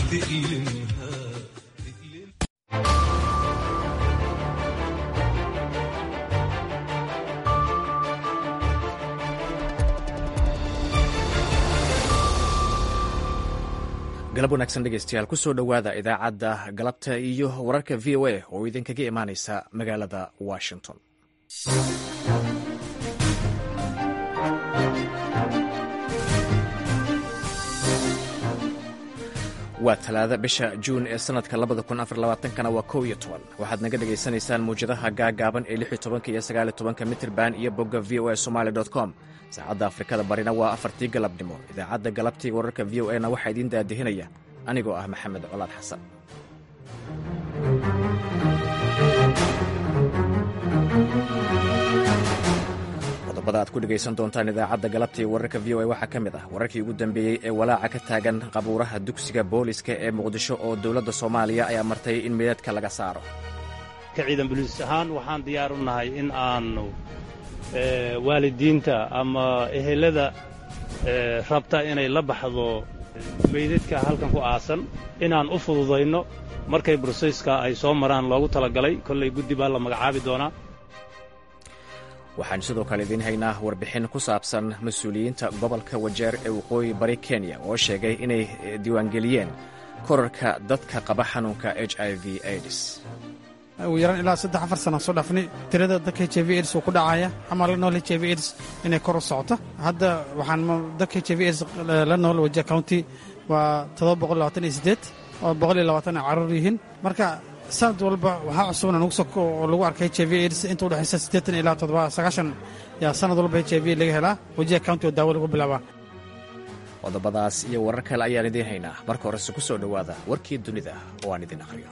تألمها galab wanaagsan dhegeystayaal kusoo dhowaada idaacadda galabta iyo wararka v o a oo idinkaga imaaneysa magaalada washington waa talaada bisha juun ee sanadka kana waa kow iyo toban waxaad naga dhegaysanaysaan muwjadaha gaagaaban ee lix iyo tobanka iyo sagaal iyo tobanka mitirban iyo bogga v o a somaali com saacadda afrikada barina waa afartii galabnimo idaacadda galabtii wararka v o a na waxaa idiin daadihinaya anigoo ah maxamed colaad xasan qodobada aad ku dhegaysan doontaan idaacadda galabtii wararka v o a waxaa ka mid ah wararkii ugu dambeeyey ee walaaca ka taagan qabuuraha dugsiga booliska ee muqdisho oo dowladda soomaaliya ayaa martay in meedadka laga saaro ka ciidan boliis ahaan waxaan diyaar u nahay in aannu waalidiinta ama ehelada rabta inay la baxdo meydadka halkan ku aasan inaan u fududayno markay broseyska ay soo maraan loogu talagalay kollay guddi baa la magacaabi doonaa waxaan sidoo kale idiin haynaa warbixin ku saabsan mas-uuliyiinta gobolka wajeer ee waqooyi bari kenya oo sheegay inay diiwaangeliyeen korarka dadka qaba xanuunka h i v aids ugu yaraan ilaa saddex afar sana soo dhaafnay tirada dadka h i v aids uu ku dhacaya ama la nool h i v aids inay kor u socoto hadda waxaan dadka h i v aids la nool wajeer county waa toddoba boqol labaatan iyo siddeed oo boqol iyo labaatan ay carruur yihiin marka sanad walba waxaa cusubna nugu soo oo lagu arkay h i v aids inta u dhexaysa siddeetan ilaa toddoba sagaashan yaa sanad walba h i v laga helaa wajeer county oo daawo lagu bilaabaa qodobadaas iyo warar kale ayaan idiin haynaa marka horese ku soo dhowaada warkii dunida oo aan idin aqhriyo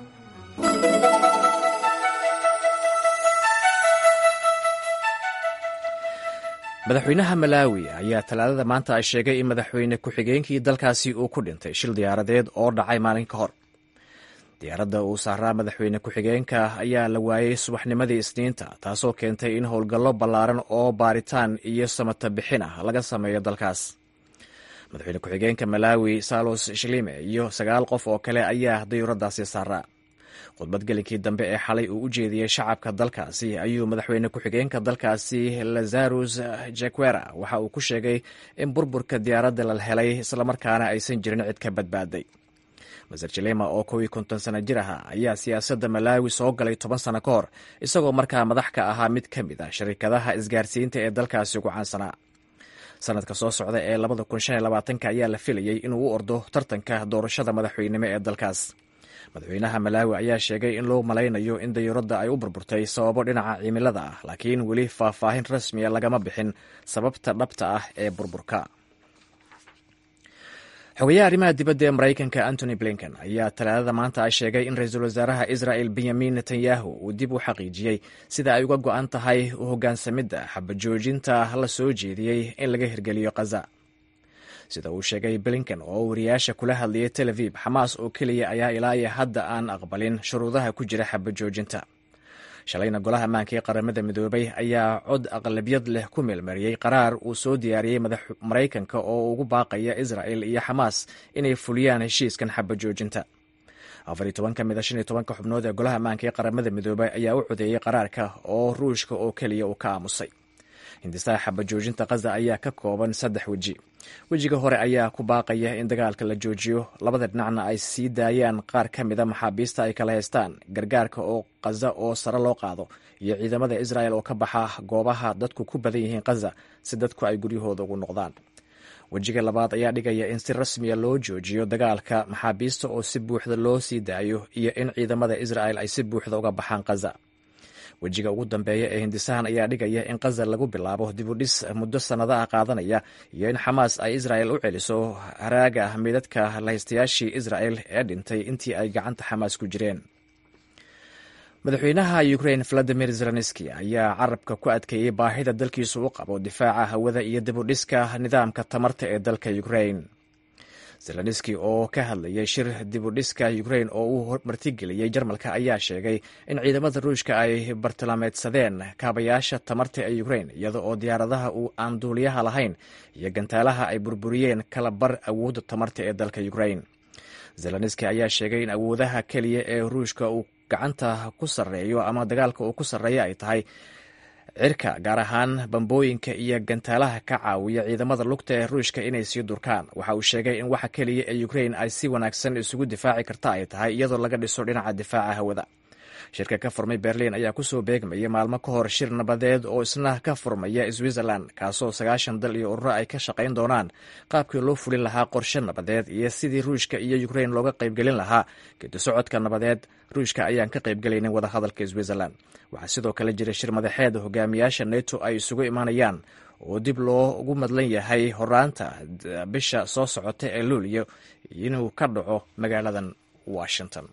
madaxweynaha malaawi ayaa talaadada maanta ay sheegay in madaxweyne ku-xigeenkii dalkaasi uu ku dhintay shil diyaaradeed oo dhacay maalin ka hor diyaaradda uu saaraa madaxweyne ku-xigeenka ayaa la waayey subaxnimadii isniinta taasoo keentay in howlgallo ballaaran oo baaritaan iyo samata bixin ah laga sameeyo dalkaas madaxweyne ku-xigeenka malaawi salos shilime iyo sagaal qof oo kale ayaa dayuuradaasi saaraa khudbad gelinkii dambe ee xalay uu u jeediyey shacabka dalkaasi ayuu madaxweyne ku-xigeenka dalkaasi lazarus jaquera waxa uu ku sheegay in burburka diyaaradda la helay islamarkaana aysan jirin cid ka badbaaday maser jilema oo kow iyo konton sano jir aha ayaa siyaasadda malaawi soo galay toban sano ka hor isagoo markaa madax ka ahaa mid ka mid ah sharikadaha isgaarsiinta ee dalkaasi ugu caansanaa sanadka soo socda ee ayaa la filayey inuu u ordo tartanka doorashada madaxweynimo ee dalkaas madaxweynaha malaawi ayaa sheegay in loo malaynayo in dayuuradda ay u burburtay sababo dhinaca cimilada ah laakiin weli faahfaahin rasmiya lagama bixin sababta dhabta ah ee burburka xogayaha arrimaha dibadda ee maraykanka antony blinken ayaa talaadada maanta ay sheegay in ra-iisul wasaaraha israel benyamin netanyahu uu dib u xaqiijiyey sida ay uga go-an tahay u hoggaansamidda xabajoojinta la soo jeediyey in laga hirgeliyo khaza sida uu sheegay blinken oo wariyaasha kula hadlayay tel aviv xamaas oo keliya ayaa ilaa iyo hadda aan aqbalin shuruudaha ku jira xabajoojinta shalayna golaha ammaanka ee qaramada midoobay ayaa cod aqlabiyad leh ku meelmariyey qaraar uu soo diyaariyey maraykanka oo ugu baaqaya israel iyo xamaas inay fuliyaan heshiiskan xabajoojinta afar iyo toban ka mid a shan iyo tobanka xubnood ee golaha ammaanka ee qaramada midoobay ayaa u codeeyey qaraarka oo ruushka oo keliya uu ka aamusay hindisaha xabajoojinta khaza ayaa ka kooban saddex weji wejiga hore ayaa ku baaqaya in dagaalka la joojiyo labada dhinacna ay sii daayaan qaar ka mida maxaabiista ay kala haystaan gargaarka oo khaza oo sare loo qaado iyo ciidamada israel oo ka baxa goobaha dadku ku badan yihiin khaza si dadku ay guryahooda ugu noqdaan wejiga labaad ayaa dhigaya in si rasmiya loo joojiyo dagaalka maxaabiista oo si buuxda loo sii daayo iyo in ciidamada israel ay si buuxda uga baxaan khaza wejiga ugu dambeeya ee hindisahan ayaa dhigaya in khaza lagu bilaabo dibudhis muddo sannadaha qaadanaya iyo in xamaas ay israel u celiso haraaga meydadka lahaystayaashii israel ee dhintay intii ay gacanta xamaas ku jireen madaxweynaha ukrain valadimir zelenski ayaa carabka ku adkeeyey baahida dalkiisu u qabo difaaca hawada iyo dibudhiska nidaamka tamarta ee dalka ukrain zelenski oo ka hadlayay shir dibudhiska ukrain oo uu martigeliyey jarmalka ayaa sheegay in ciidamada ruushka ay bartilmaameedsadeen kaabayaasha tamarta ee ukrain iyada oo diyaaradaha uu aan duuliyaha lahayn iyo gantaalaha ay burburiyeen kala bar awoodda tamarta ee dalka ukrain zelenski ayaa sheegay in awoodaha keliya ee ruushka uu gacanta ku sarreeyo ama dagaalka uu ku sarreeya ay tahay cirka gaar ahaan bambooyinka iyo gantaalaha ka caawiya ciidamada lugta ee ruushka inay sii durkaan waxa uu sheegay in waxa keliya ee ukrain ay si wanaagsan isugu difaaci karta ay tahay iyadoo laga dhiso dhinaca difaaca hawada shirka ka furmay berliin ayaa kusoo beegmaya maalmo ka hor shir nabadeed oo isna ka furmaya switzerland kaasoo sagaashan dal iyo ururo ay ka shaqayn doonaan qaabkii loo fulin lahaa qorshe nabadeed iyo sidii ruushka iyo ukrain looga qaybgelin lahaa geedi socodka nabadeed ruushka ayaan ka qaybgelaynin wadahadalka switzerland waxaa sidoo kale jira shir madaxeed hogaamiyaasha neto ay isugu imaanayaan oo dib loogu madlan yahay horaanta bisha soo socota ee luuliyo inuu ka dhaco magaaladan washington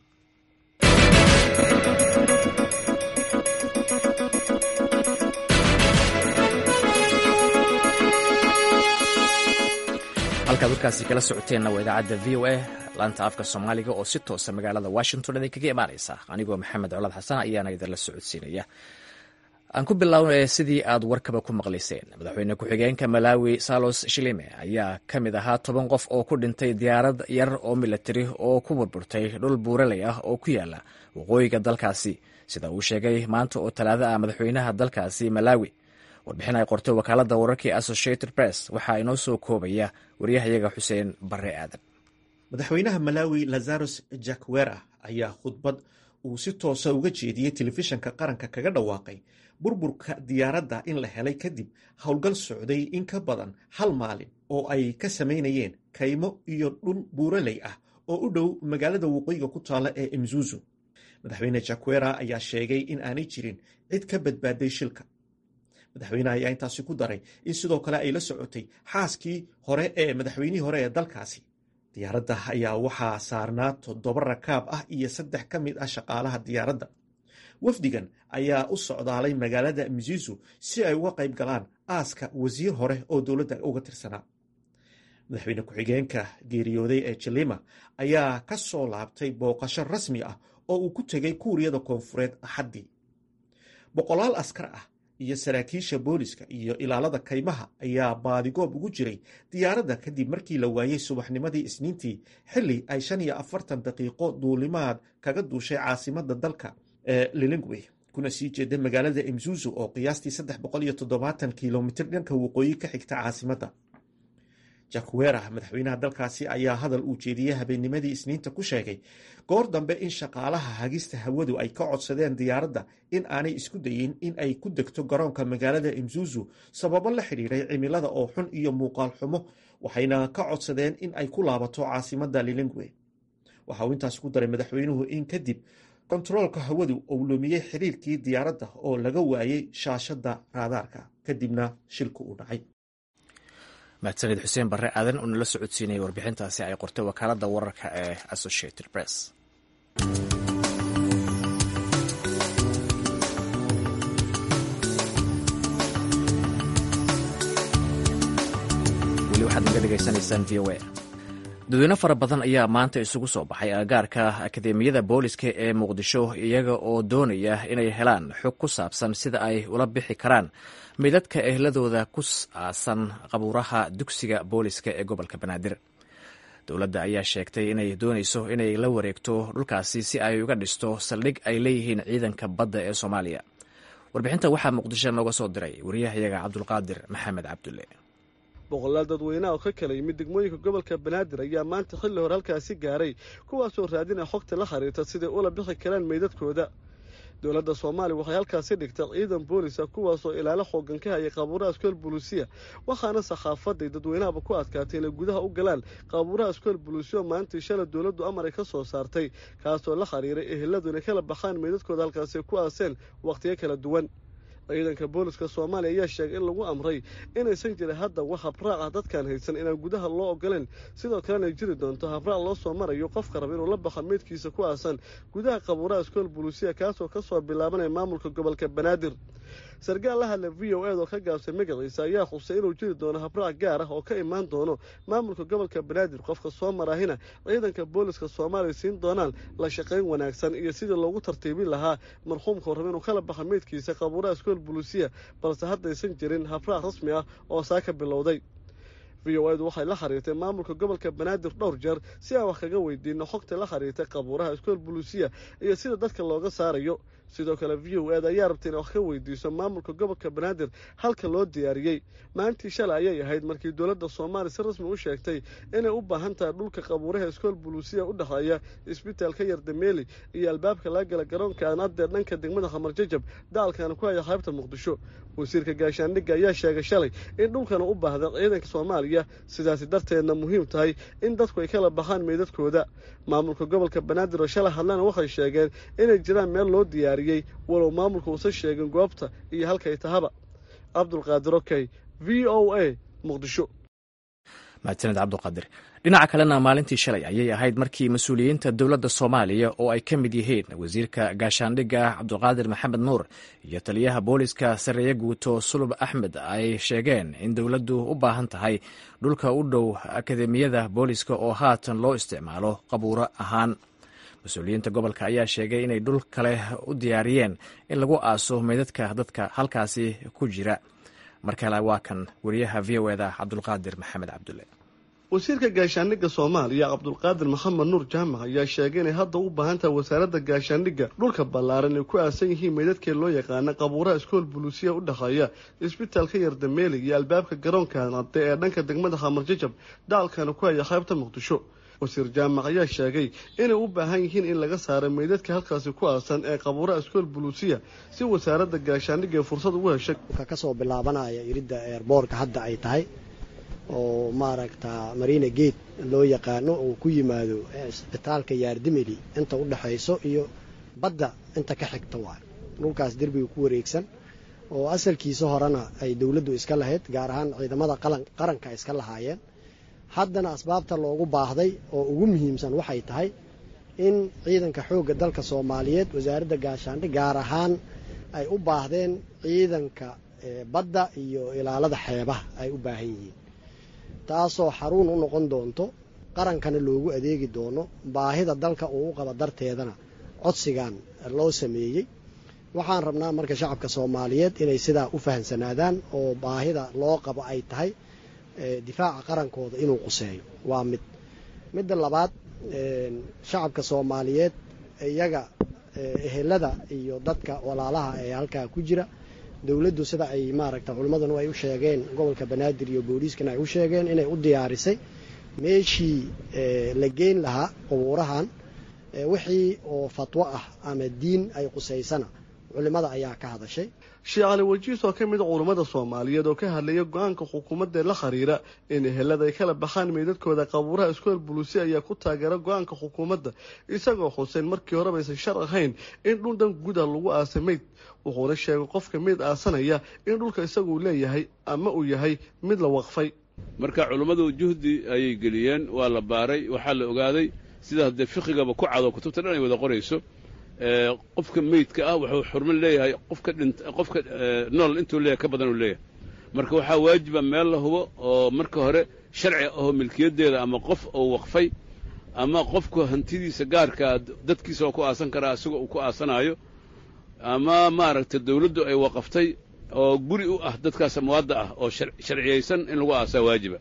halkaad warkaasi kala socoteenna waa idaacadda v o a laanta afka soomaaliga oo si toosa magaalada washington idinkaga imaanaysa anigoo maxamed colaad xasan ayaana idinla socodsiinaya aan ku bilownay sidii aad warkaba ku maqlayseen madaxweyne ku-xigeenka malawi salos shilime ayaa ka mid ahaa toban qof oo ku dhintay diyaarad yar oo milatari oo ku burburtay dhul buuraley ah oo ku yaala waqooyiga dalkaasi sida uu sheegay maanta oo talaado ah madaxweynaha dalkaasi malawi warbixin ay qortay wakaaladda wararkii associated press waxaa inoo soo koobaya waryahayaga xuseen barre aadan madaxweynaha malawi lazaros jakwera ayaa khudbad uu si toosa uga jeediyey telefishanka qaranka kaga dhawaaqay burburka diyaaradda in la helay kadib howlgal socday in ka badan hal maalin oo ay ka samaynayeen kaymo iyo dhul buuraley ah oo u dhow magaalada waqooyiga ku taalla ee imzuzu madaxweyne jakwera ayaa sheegay in aanay jirin cid ka badbaaday shilka madaxweyneha ayaa intaasi ku daray in sidoo kale ay la socotay xaaskii hore ee madaxweynihii hore ee dalkaasi diyaaradda ayaa waxaa saarnaa toddoba rakaab ah iyo saddex ka mid ah shaqaalaha diyaaradda wafdigan ayaa u socdaalay magaalada mzizu si ay uga qayb galaan aaska wasiir hore oo dowladda uga tirsanaa madaxweyne ku-xigeenka geeriyooday ee jilima ayaa ka soo laabtay booqasho rasmi ah oo uu ku tegay kuuriyada koonfureed axaddii boqolaal askar ah iyo saraakiisha booliska iyo ilaalada kaymaha ayaa baadigoob ugu jiray diyaaradda kadib markii la waayey subaxnimadii isniintii xilli ay shan iyo afartan daqiiqo duulimaad kaga duushay caasimadda dalka ee lilingwe kuna sii jeeda magaalada imzuzu oo qiyaastii saddex boqol iyo toddobaatan kilomitir dhanka waqooyi ka xigta caasimadda jakwera madaxweynaha dalkaasi ayaa hadal uu jeediyey habeennimadii isniinta ku sheegay goor dambe in shaqaalaha hagista hawadu ay ka codsadeen diyaaradda in aanay isku dayin in ay ku degto garoonka magaalada imzuzu sababo la xidhiiray cimilada oo xun iyo muuqaal xumo waxayna ka codsadeen in ay ku laabato caasimadda lilingwe waxa uu intaas ku daray madaxweynuhu in kadib kontaroolka hawadu uu lumiyey xiriirkii diyaaradda oo laga waayey shaashadda raadaarka kadibna shilku uu dhacay mahadsanid xuseen barre aadan oo nala socodsiinayay warbixintaasi ay qortay wakaaladda wararka ee associated press weli waxaad naga dhegaysanaysaan v o a dadweyne fara badan ayaa maanta isugu soo baxay agagaarka akademiyada booliska ee muqdisho iyaga oo doonaya inay helaan xog ku saabsan sida ay ula bixi karaan midadka ehladooda ku aasan qabuuraha dugsiga booliska ee gobolka banaadir dowladda ayaa sheegtay inay doonayso inay la wareegto dhulkaasi si ay uga dhisto saldhig ay leeyihiin ciidanka badda ee soomaaliya warbixinta waxaa muqdisho nooga soo diray wariyahayaga cabdulqaadir maxamed cabdulle boqolaal dadweynaha oo ka kala yimid degmooyinka gobolka banaadir ayaa maanta xilli hore halkaasi gaaray kuwaasoo raadinaya xogta la xiriirta siday ula bixi karaan meydadkooda dowladda soomaaliya waxay halkaasi dhigtay ciidan boolisa kuwaasoo ilaalo xoogan ka hayay qaabuuraha iskool buluusiya waxaana saxaafaday dadweynahaba ku adkaatay inay gudaha u galaan qaabuuraha iskool buluusiya maalintii shalay dowladdu amar ay ka soo saartay kaasoo la xiriiray eheladu inay kala baxaan meydadkooda halkaasi ku aaseen wakhtiyo kala duwan ciidanka booliska soomaaliya ayaa sheegay in lagu amray inaysan jirin hadda wax habraac ah dadkaan haysan inaan gudaha loo ogoleen sidoo kalena ay jiri doonto habraac loo soo marayo qofka raba inuu la baxo meydkiisa ku aasan gudaha qabuuraha iskool buluusiya kaasoo kasoo bilaabanaya maamulka gobolka banaadir sarkaal la hadla v o ed oo ka gaabsay magaciisa ayaa xusay inuu jiri doono habraac gaar ah oo ka imaan doono maamulka gobolka banaadir qofka soo maraahina ciidanka booliska soomaaliya siin doonaan la shaqayn wanaagsan iyo sidii loogu tartiibin lahaa marxuumka raba inuu kala baxo meydkiisa qabuuraha iskool buluusiya balse haddaysan jirin habraac rasmi ah oo saa ka bilowday v o edu waxay la xiriirtay maamulka gobolka banaadir dhowr jeer si aan wax kaga weydiino xogta la xiriirtay qabuuraha iskool buluusiya iyo sida dadka looga saarayo sidoo kale v o ed ayaa rabtay inay wax ka weydiiso maamulka gobolka banaadir halka loo diyaariyey maalintii shalay ayay ahayd markii dowladda soomaaliya si rasmi u sheegtay inay u baahan tahay dhulka qabuuraha iskool buluusiya u dhexeeya isbitaalka yardameeli iyo albaabka laga gala garoonka aanadee dhanka degmada khamar jajab dacalkaana ku haya qaybta muqdisho wasiirka gaashaandhigga ayaa sheegay shalay in dhulkana u baahda ciidanka soomaaliya sidaasi darteedna muhiim tahay in dadku ay kala baxaan meydadkooda maamulka gobolka banaadir oo shalay hadlana waxay sheegeen inay jiraan meel loo diyaariyey walow maamulka uusan sheegin goobta iyo halkay tahaba cabdulqaadir okey v o a muqdisho mahadsaned cabduqaadir dhinaca kalena maalintii shalay ayay ahayd markii mas-uuliyiinta dowladda soomaaliya oo ay ka mid yihiin wasiirka gaashaandhigga cabduqaadir maxamed nuur iyo taliyaha booliska sareeye guuto sulub axmed ay sheegeen in dowladdu u baahan tahay dhulka u dhow akademiyada booliska oo haatan loo isticmaalo qabuuro ahaan mas-uuliyiinta gobolka ayaa sheegay inay dhul kale u diyaariyeen in lagu aaso meydadka dadka halkaasi ku jira mar kale waa kan wariyaha v o eda cabdulqaadir maxamed cabdulle wasiirka gaashaandhigga soomaaliya cabdulqaadir maxamed nuur jaamac ayaa sheegay inay hadda u baahan tahay wasaaradda gaashaandhigga dhulka ballaaran ay ku aasan yihiin meydadkee loo yaqaana qabuuraha iskool buluusiya u dhexeeya isbitaalka yardameeli iyo albaabka garoonka nade ee dhanka degmada khamar jajab dacalkana ku haya qaybta muqdisho wasiir jaamac ayaa sheegay inay u baahan yihiin in laga saaro meydadka halkaasi ku aasan ee qabuuraha iskool buluusiya si wasaaradda gaashaandhigga ay fursad ugu heshay kasoo bilaabanaya iridda eerboorka hadda ay tahay oo maaragta marina gate loo yaqaano oo ku yimaado isbitaalka yaardimeli inta u dhexayso iyo badda inta ka xigta waay dhulkaas derbiga ku wareegsan oo asalkiisa horena ay dowladdu iska lahayd gaar ahaan ciidamada qaranka iska lahaayeen haddana asbaabta loogu baahday oo ugu muhiimsan waxay tahay in ciidanka xoogga dalka soomaaliyeed wasaaradda gaashaandhig gaar ahaan ay u baahdeen ciidanka badda iyo ilaalada xeebaha ay u baahan yihiin taasoo xaruun u noqon doonto qarankana loogu adeegi doono baahida dalka uu u qabo darteedana codsigan loo sameeyey waxaan rabnaa marka shacabka soomaaliyeed inay sidaa u fahamsanaadaan oo baahida loo qabo ay tahay difaaca qarankooda inuu quseeyo waa mid midda labaad shacabka soomaaliyeed iyaga ehelada iyo dadka walaalaha ee halkaa ku jira dowladdu sida ay maaragta culimmadanu ay u sheegeen gobolka banaadir iyo booliiskana ay u sheegeen inay u diyaarisay meeshii la geyn lahaa qubuurahan wixii oo fatwo ah ama diin ay qusaysana culimmada ayaa ka hadashay sheekh cali wajiis oo ka mid a culummada soomaaliyeed oo ka hadlaya go-aanka xukuumaddaee la xiriira in ehelada ay kala baxaan meydadkooda qabuuraha iskool buluusi ayaa ku taageera go-aanka xukuumadda isagoo xuseen markii horeba aysan shar ahayn in dhul dhan guda lagu aasa meyd wuxuuna sheegay qofka meyd aasanaya in dhulka isaguu leeyahay ama uu yahay mid la waqfay marka culummadu juhdi ayay geliyeen waa la baaray waxaa la ogaaday sida haddee fiqigaba ku cado kutubta dhan ay wada qorayso qofka meydka ah wuxuu xurmo leeyahay qofka dhint qofka nool intuu leeyahay ka badan uu leeyahay marka waxaa waajiba meel la hubo oo marka hore sharci ahoo milkiyaddeeda ama qof uu waqfay ama qofku hantidiisa gaarkaa dadkiisa oo ku aasan karaa isagoo uu ku aasanaayo ama maaragtay dawladdu ay waqaftay oo guri u ah dadkaas amwaadda ah oo sharciyaysan in lagu aasaa waajiba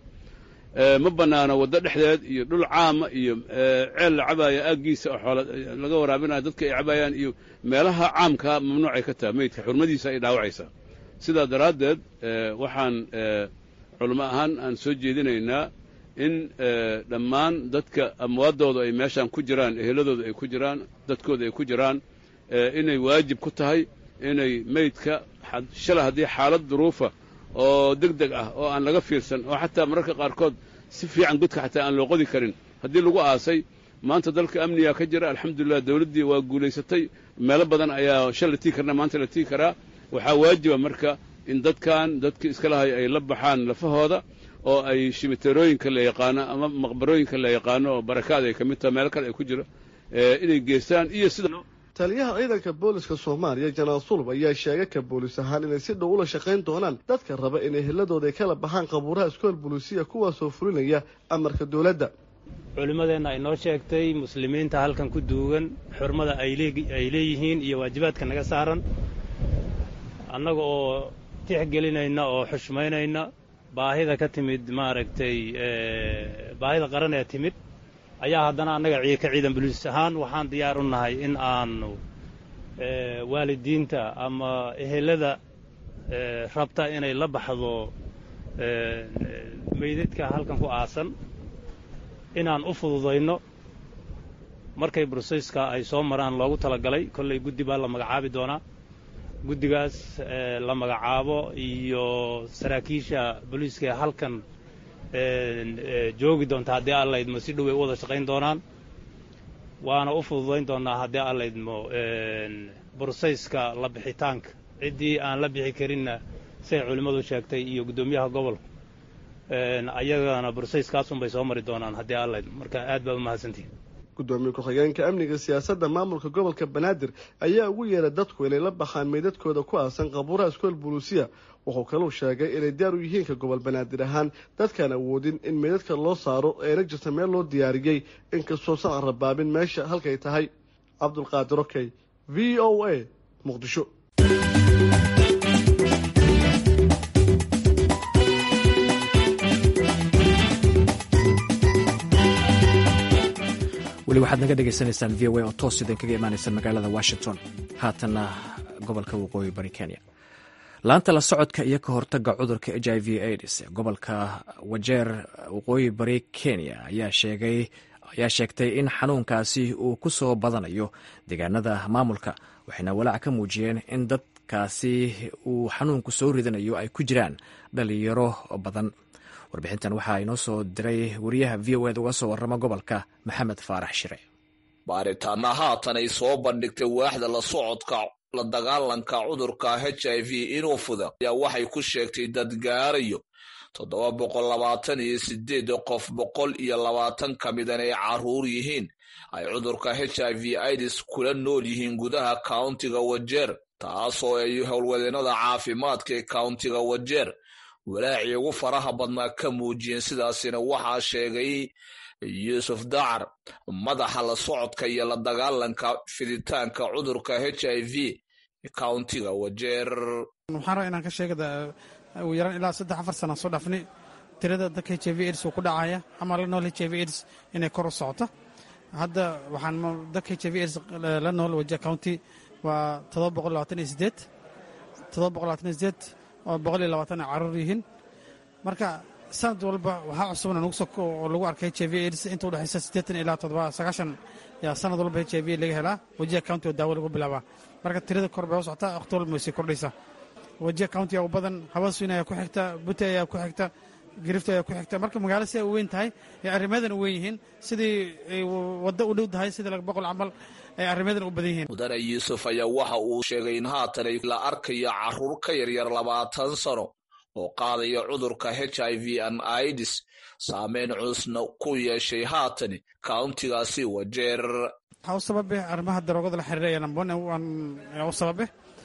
ma bannaano waddo dhexdeed iyo dhul caama iyo ceel la cabaaya aaggiisa oo xoola laga waraabinayo dadka ay cabaayaan iyo meelaha caamkaa mamnuucay ka taha meydka xurmadiisa ay dhaawacaysaa sidaa daraaddeed waxaan culamo ahaan aan soo jeedinaynaa in dhammaan dadka amwaaddooda ay meeshaan ku jiraan eheladooda ay ku jiraan dadkooda ay ku jiraan inay waajib ku tahay inay meydka shala haddii xaalad duruufa oo deg deg ah oo aan laga fiirsan oo xataa mararka qaarkood si fiican godka xataa aan loo qodi karin haddii lagu aasay maanta dalka amniga ka jira alxamdulilah dawladdii waa guulaysatay meelo badan ayaa shal la tigi karna maanta la tigi karaa waxaa waajiba marka in dadkan dadkii iska lahay ay la baxaan lafahooda oo ay shimiterooyinka la yaqaano ama maqbarooyinka la yaqaano oo barakaad ay ka mid taha meelo kale ay ku jiro inay geystaan iyo sida taliyaha ciidanka booliska soomaaliya janaal sulub ayaa sheegay ka boolis ahaan inay si dhow ula shaqayn doonaan dadka raba in eheladooda ay kala baxaan qabuuraha iskool buluusiya kuwaasoo fulinaya amarka dowladda culimmadeenna ay noo sheegtay muslimiinta halkan ku duugan xurmada ay leeyihiin iyo waajibaadka naga saaran annaga oo tixgelinayna oo xushmaynayna baahida ka timid maaragtay baahida qaran ee timid ayaa haddana annaga ka ciidan buliis ahaan waxaan diyaar u nahay in aanu waalidiinta ama ehelada rabta inay la baxdo meydadka halkan ku aasan inaan u fududayno markay broseyska ay soo maraan loogu talagalay kollay guddi baa la magacaabi doonaa guddigaas la magacaabo iyo saraakiisha booliiska ee halkan joogi doonta haddii aan laydmo si dhow ay u wada shaqayn doonaan waana u fududayn doonnaa haddii aan laydmo broseyska la bixitaanka ciddii aan la bixi karinna siay culimmadu sheegtay iyo guddoomiyaha gobolka ayagana broseyskaasunbay soo mari doonaan haddii aan laydmo marka aad baa u mahadsantihin gudoomiye ku-xigeenka amniga siyaasadda maamulka gobolka banaadir ayaa ugu yeeray dadku inay la baxaan meydadkooda ku aasan qabuuraha iskool buluusiya wuxuu kaluu sheegay inay diyaar u yihiin ka gobol banaadir ahaan dadkaan awoodin in meydadka loo saaro eena jirta meel loo diyaariyey inkastoo sacan rabaabin meesha halkay tahay cabdulqaadir okey v o a muqdisho weli waxaad naga dhegaysanaysaan v o a oo toos idinkaga imaanaysa magaalada washington haatanna gobolka waqooyi bari kenya laanta la socodka iyo ka hortaga cudurka h i v aids gobolka wajeer waqooyi bari kenya ayaa sheegtay in xanuunkaasi uu ku soo badanayo deegaanada maamulka waxayna walaac ka muujiyeen in dadkaasi uu xanuunku soo ridanayo ay ku jiraan dhalinyaro badan warbixintan waxaa inoo soo diray wariyaha v o ed uga soo warrama gobolka maxamed faarax shire baaritaana haatan ay soo bandhigtay waaxda la socodka la dagaalanka cudurka h i v inuu fuda ayaa waxay ku sheegtay dad gaarayo toddoba boqol labaatan iyo sideed qof boqol iyo labaatan ka midan ay caruur yihiin ay cudurka h i v ids kula nool yihiin gudaha kauntiga wajeer taasoo ay howlwadeennada caafimaadka ee kauntiga wajeer walaacii ugu faraha badnaa ka muujiyeen sidaasina waxaa sheegay yuusuf dacar madaxa la socodka iyo la dagaalanka fiditaanka cudurka h i v kauntiga wajeer waxaan rabaa inaan ka sheegada ugu yaraan ilaa saddex afar sana soo dhaafnay tirada dadka h i v aids uu ku dhacaya ama la nool h i v aids inay kor u socoto hadda waxaan dadka h i v aids la nool waje county waa todoba boqol labaatan iyo sideed todoba boqol labaatan iyo sideed oo boqol iyo labaatan ay caruur yihiin marka sanad walba waxaa cusubna nagu soo oo lagu arkay h i v aids inta udhexaysa siddeetan ilaa toddoba sagaashan yaa sanad walba h i v laga helaa wajiha county oo daawo lagu bilaabaa marka tirada kor bay u socotaa waqti walba way sii kordhaysaa wajiha county aa u badan habaswin ayaa ku xigta bute ayaa ku xigta girifta ayaa ku xigta marka magaalo si ay u weyn tahay ee arrimadan u weyn yihiin sidii ay waddo u dhow tahay sidii laga boqol camal ay arrimadan u badan yihiin mudane yuusuf ayaa waxa uu sheegay in haatan ay la arkayo caruur ka yaryar labaatan sano oo qaadaya cudurka h i v an ids saameyn culusna ku yeeshay haatani kauntigaasi wajeer waxaa u sababe arrimaha daroogada la xiriira ee number one u sababe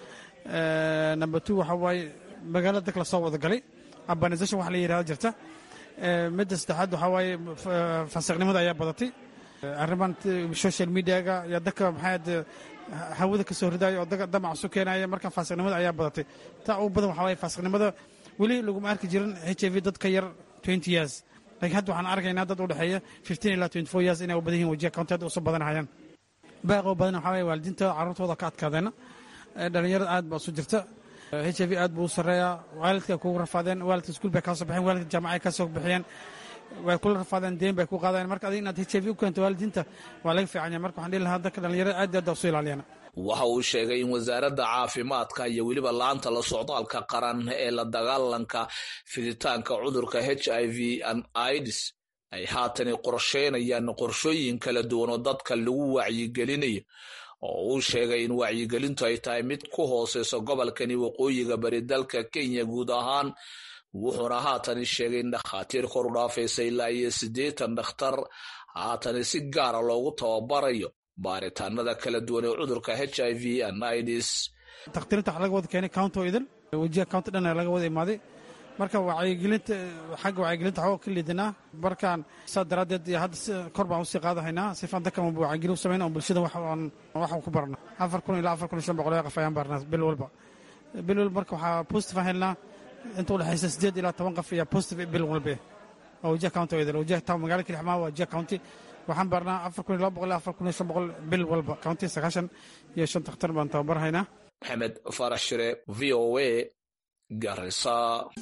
number two waxaa waaye magaalo dadka lasoo wada galay urbanization wax la yidhahdo jirta midda saddexaad waxaa waaye fasiqnimada ayaa badatay arriman social mediaga iyo dadka maxaad hawada ka soo ridaayo oo damac isu keenaya marka faasiqnimada ayaa badatay taa ugu badan waxaa waaye faasiqnimada weli laguma arki jirin h i v dad ka yar twenty years laakiin hadda waxaan arkaynaa dad u dhexeeya fifteen ilaa twenty four years inay u badan yihin wajiha county hadda usoo badanahayaan baaqoo badan waxaa waaye waalidiinta carruurtooda ka adkaadeena dhalinyarada aad baa isu jirta h i v aad buu u sarreeyaa waalidka kugu rafaadeen waalidka iskuul bay kaa soo baxeen waalidka jaamacay kaa soo bixiyeen way kula rafaadeen deen bay ku qaadeen marka adiga inaad h i v u keento waalidiinta waa laga fiicanya marka waxaan dhihi lahaa dadka dhalinyarada aad aad usu ilaaliyana waxa uu sheegay in wasaaradda caafimaadka iyo weliba laanta la socdaalka qaran ee la dagaalanka fiditaanka cudurka h i v an ids ay haatani qorsheynayaan qorshooyin kala duwan oo dadka lagu wacyigelinayo oo uu sheegay in wacyigelintu ay tahay mid ku hooseyso gobolkani waqooyiga bari dalka kenya guud ahaan wuxuuna haatani sheegay in dhakhaatiir kor u dhaafaysa ilaa iyo siddeetan dhakhtar haatani si gaara loogu tababarayo baaritaanada kala duwan ee cudurka h i v anidis takhtiirinta waxa laga wada keenay county oo idil wajiha county dhan laga wada imaaday marka wacyigelinta xagga wacyigelinta waxaa ka liidanaa markaan saa daraaddeed iyo hadda kor baan usii qaadahaynaa sifaan dadkan wacyigelin u samayna oo bulshada waxaan ku barna afar kun ilaa afar kun iyo shan boqol oo qof ayaan barnaa bil walba bil walba marka waxaa positive aan helnaa inta udhexaysa siddeed ilaa toban qof ayaa positive bil walbe oo wajah county wada wajah town magaala kilixmaa waa wajah county waxaan barnaa afar kun iyo laba boqol ilaa afar kun iyo shan boqol bil walba county sagaashan iyo shan dakhtar baan tababar haynaa maxamed faarax shire v o a garisa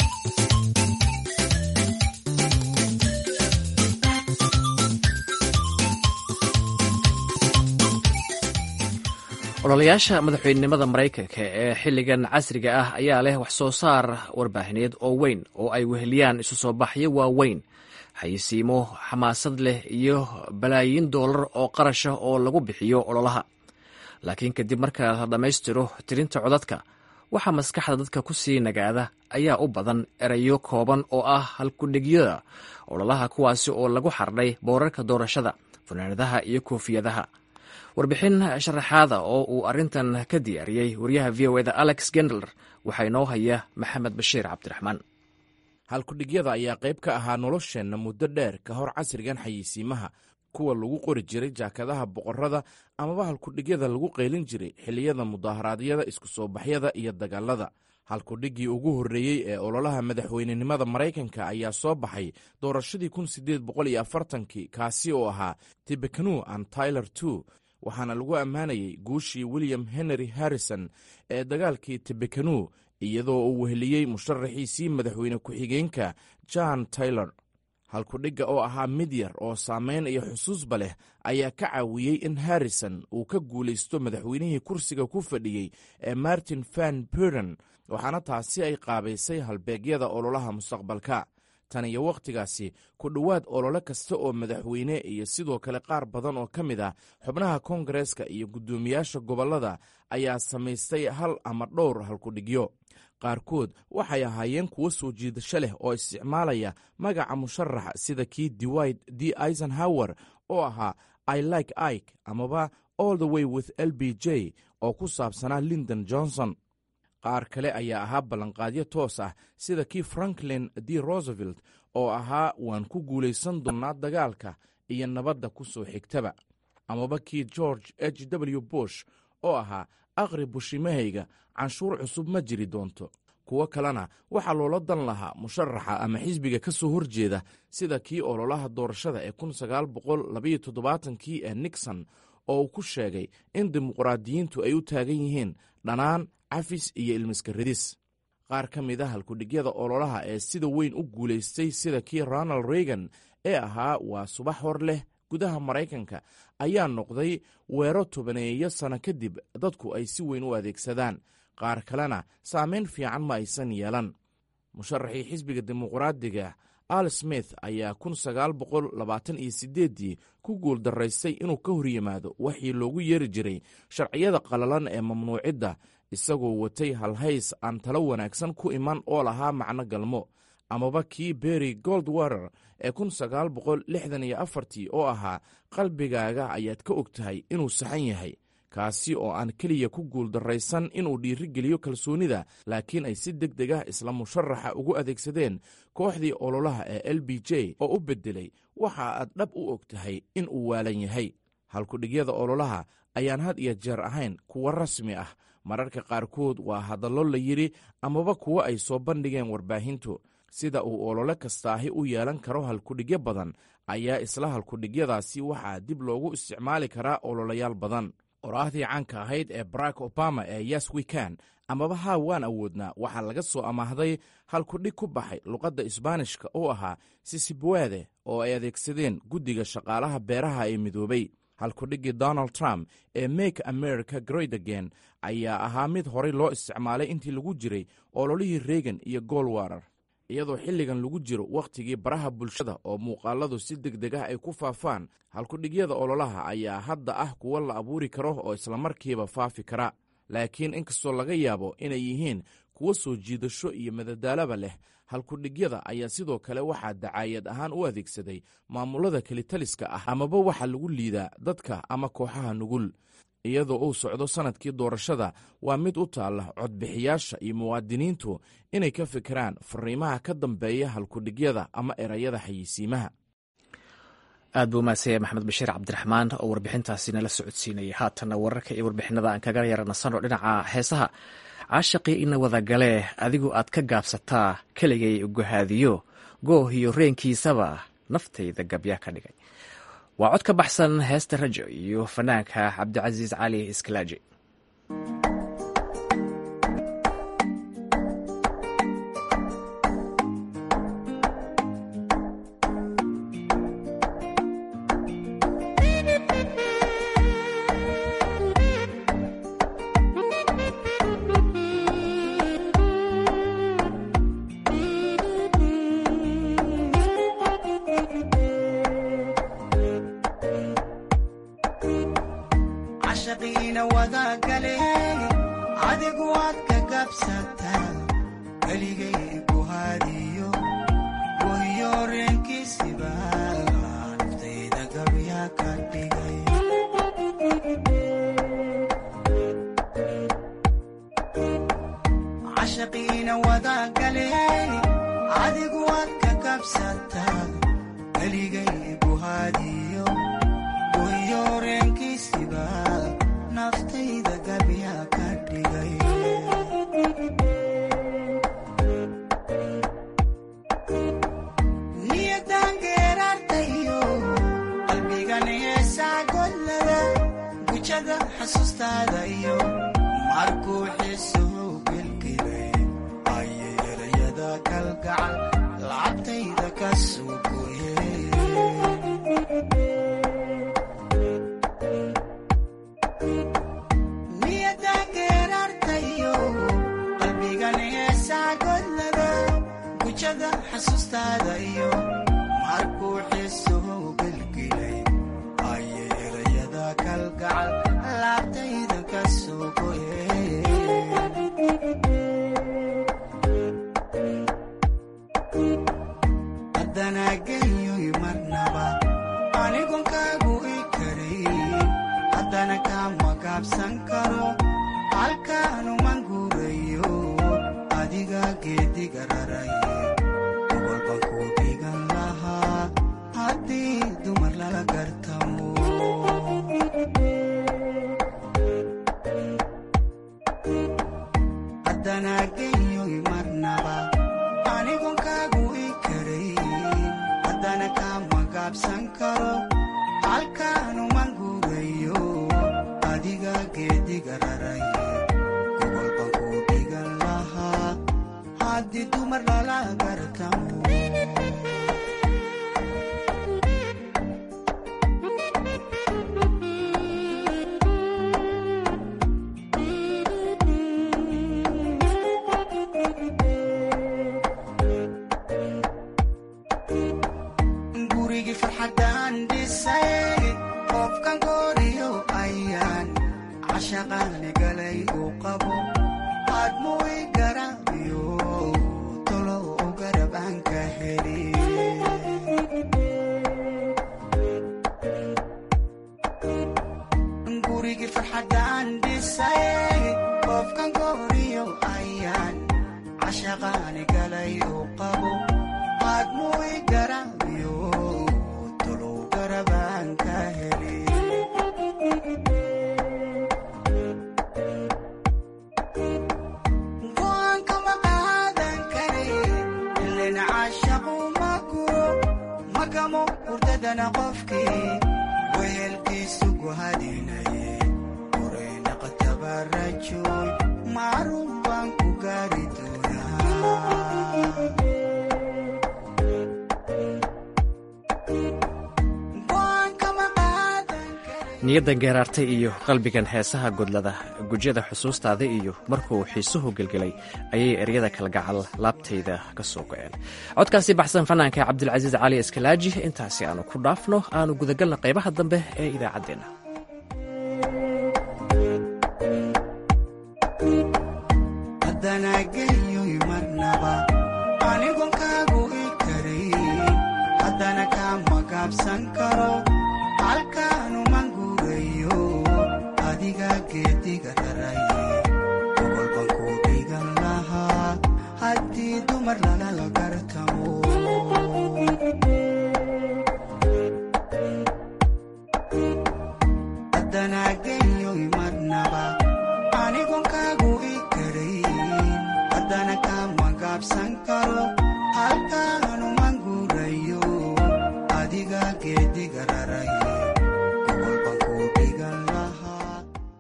ololayaasha madaxweynenimada maraykanka ee xilligan casriga ah ayaa leh wax soo saar warbaahineed oo weyn oo ay weheliyaan isu soo baxyo waaweyn xayisiimo xamaasad leh iyo balaayiin doolar oo qarasha oo lagu bixiyo ololaha laakiin kadib marka la dhammaystiro tirinta codadka waxaa maskaxda dadka ku sii nagaada ayaa u badan erayo kooban oo ah halkudhigyada ololaha kuwaasi oo lagu xardhay boorarka doorashada funaanadaha iyo koofiyadaha warbixin sharaxaada oo uu arrintan ka diyaariyey wariyaha v o eda alex gendler waxaa inoo haya maxamed bashiir cabdiraxmaan halkudhigyada ayaa qayb ka ahaa nolosheenna muddo dheer ka hor casrigan xayeysiimaha kuwa lagu qori jiray jaakadaha boqorrada amaba halkudhigyada lagu qaylin jiray xilliyada mudaharaadyada isku soo baxyada iyo dagaalada halkudhiggii ugu horreeyey ee ololaha madaxweynenimada maraykanka ayaa soo baxay doorashadii kun siddeed boqol iyo afartankii kaasi oo ahaa tibekanu an tyler two waxaana lagu ammaanayey guushii william henry harrison ee dagaalkii tibekanu iyadoo uu weheliyey musharaxiisii madaxweyne ku-xigeenka john taylor halkudhigga oo ahaa mid yar oo saamayn iyo xusuusba leh ayaa ka caawiyey in harrison uu ka guulaysto madaxweynihii kursiga ku fadhiyey ee martin van burden waxaana taasi ay qaabaysay halbeegyada ololaha mustaqbalka tan iyo wakhtigaasi ku dhowaad olole kasta oo madaxweyne iyo sidoo kale qaar badan oo ka mid ah xubnaha koongareeska iyo guddoomiyaasha gobollada ayaa samaystay hal ama dhowr halkudhigyo qaarkood waxay ahaayeen kuwo soo jiidasho leh oo isticmaalaya magaca musharaxa sida kii dewid d eisenhower oo ahaa i like ike amaba all the way with l b j oo ku saabsanaa lindon johnson qaar kale ayaa ahaa ballanqaadyo toos ah sida kii franklin d roosevelt oo ahaa waan ku guulaysan doonnaa dagaalka iyo nabadda ku soo xigtaba amaba kii george h w bush oo ahaa aqri bushimahayga canshuur cusub ma jiri doonto kuwo kalena waxaa loola dan lahaa musharaxa ama xisbiga ka soo horjeeda sida kii ololaha doorashada ee kun sagaal boqol labaiyo toddobaatankii ee nixon oo uu ku sheegay in dimuqraadiyiintu ay u taagan yihiin dhanaan cafis iyo ilmiskaridis qaar ka mid a halkudhigyada ololaha ee sida weyn u guulaystay sida kii ronald reagan ee ahaa waa subax hor leh gudaha maraykanka ayaa noqday weero tobaneeyo sano kadib dadku ay si weyn u adeegsadaan qaar kalena saamayn fiican ma aysan yeelan musharaxii xisbiga dimuqraadiga al smith ayaa kun sagaal boqol labaatan iyo sideeddii ku guul daraystay inuu ka hor yimaado waxii loogu yeeri jiray sharciyada qalalan ee mamnuucidda isagoo watay halhays aan talo wanaagsan ku iman oo lahaa macno galmo amaba kii berry goldwater ee kun sagaal boqol lixdan iyo afartii oo ahaa qalbigaaga ayaad ka og tahay inuu saxan yahay kaasi oo aan keliya ku guul darraysan inuu dhiirigeliyo kalsoonida laakiin ay si deg deg ah isla musharaxa ugu adeegsadeen kooxdii ololaha ee l b j oo u beddelay waxa aad dhab u og tahay in uu waalan yahay halkudhigyada ololaha ayaan had iyo jeer ahayn kuwo rasmi ah mararka qaarkood waa hadallo la yidhi amaba kuwo ay soo bandhigeen warbaahintu sida uu olole kastaahi u yeelan karo halkudhigyo badan ayaa isla halkudhigyadaasi waxaa dib loogu isticmaali karaa ololayaal badan qoraahdii caanka ahayd ee barack obama ee yes wekan amaba haa waan awoodnaa waxaa laga soo amaahday halkudhig ku baxay luqadda isbaanishka oo ahaa sisibwede oo ay adeegsadeen guddiga shaqaalaha beeraha ee midoobay halkudhiggii donald trump ee make america great again ayaa ahaa mid horay loo isticmaalay intii lagu jiray ololihii reagan iyo golwater iyadoo xilligan lagu jiro wakhtigii baraha bulshada oo muuqaaladu si deg deg ah ay ku faafaan halkudhigyada ololaha ayaa hadda ah kuwo la abuuri karo oo islamarkiiba faafi kara laakiin inkastoo laga yaabo inay yihiin kuwo soo jiidasho iyo madadaalaba leh halkudhigyada ayaa sidoo kale waxaa dacaayad ahaan u adeegsaday maamulada kelitaliska ah amaba waxaa lagu liidaa dadka ama kooxaha nugul iyadoo uu socdo sannadkii doorashada waa mid u taalla codbixiyaasha iyo muwaadiniintu inay ka fikiraan fariimaha ka dambeeya halkudhigyada ama erayada xayeysiimaha aad buu umahadsanya maxamed bashiir cabdiraxmaan oo warbixintaasi nala socodsiinayay haatanna wararka iyo warbixinada aan kaga yara nasanoo dhinaca heesaha caashaqii ina wadagalee adigu aad ka gaabsataa keligay ugahaadiyo goohiyo reenkiisaba naftayda gabya ka dhigay waa cod ka baxsan heesta rajo iyo fanaanka cabdicasiis cali iskalaaji niyaddan geeraartay iyo qalbigan heesaha godlada gujyada xusuustaada iyo markuu xiisuhu gelgelay ayay eryada kalgacal laabtayda ka soo go-een codkaasi baxsan fanaanka cabdilcasiis cali iskalaaji intaasi aanu ku dhaafno aanu gudagalna qaybaha dambe ee idaacaddeenna adanageyoy marnaba anigon kaagu i karay tallaabsan karo halkaanuman guurayo adiga geediga raraye walban ku dhigan lahaa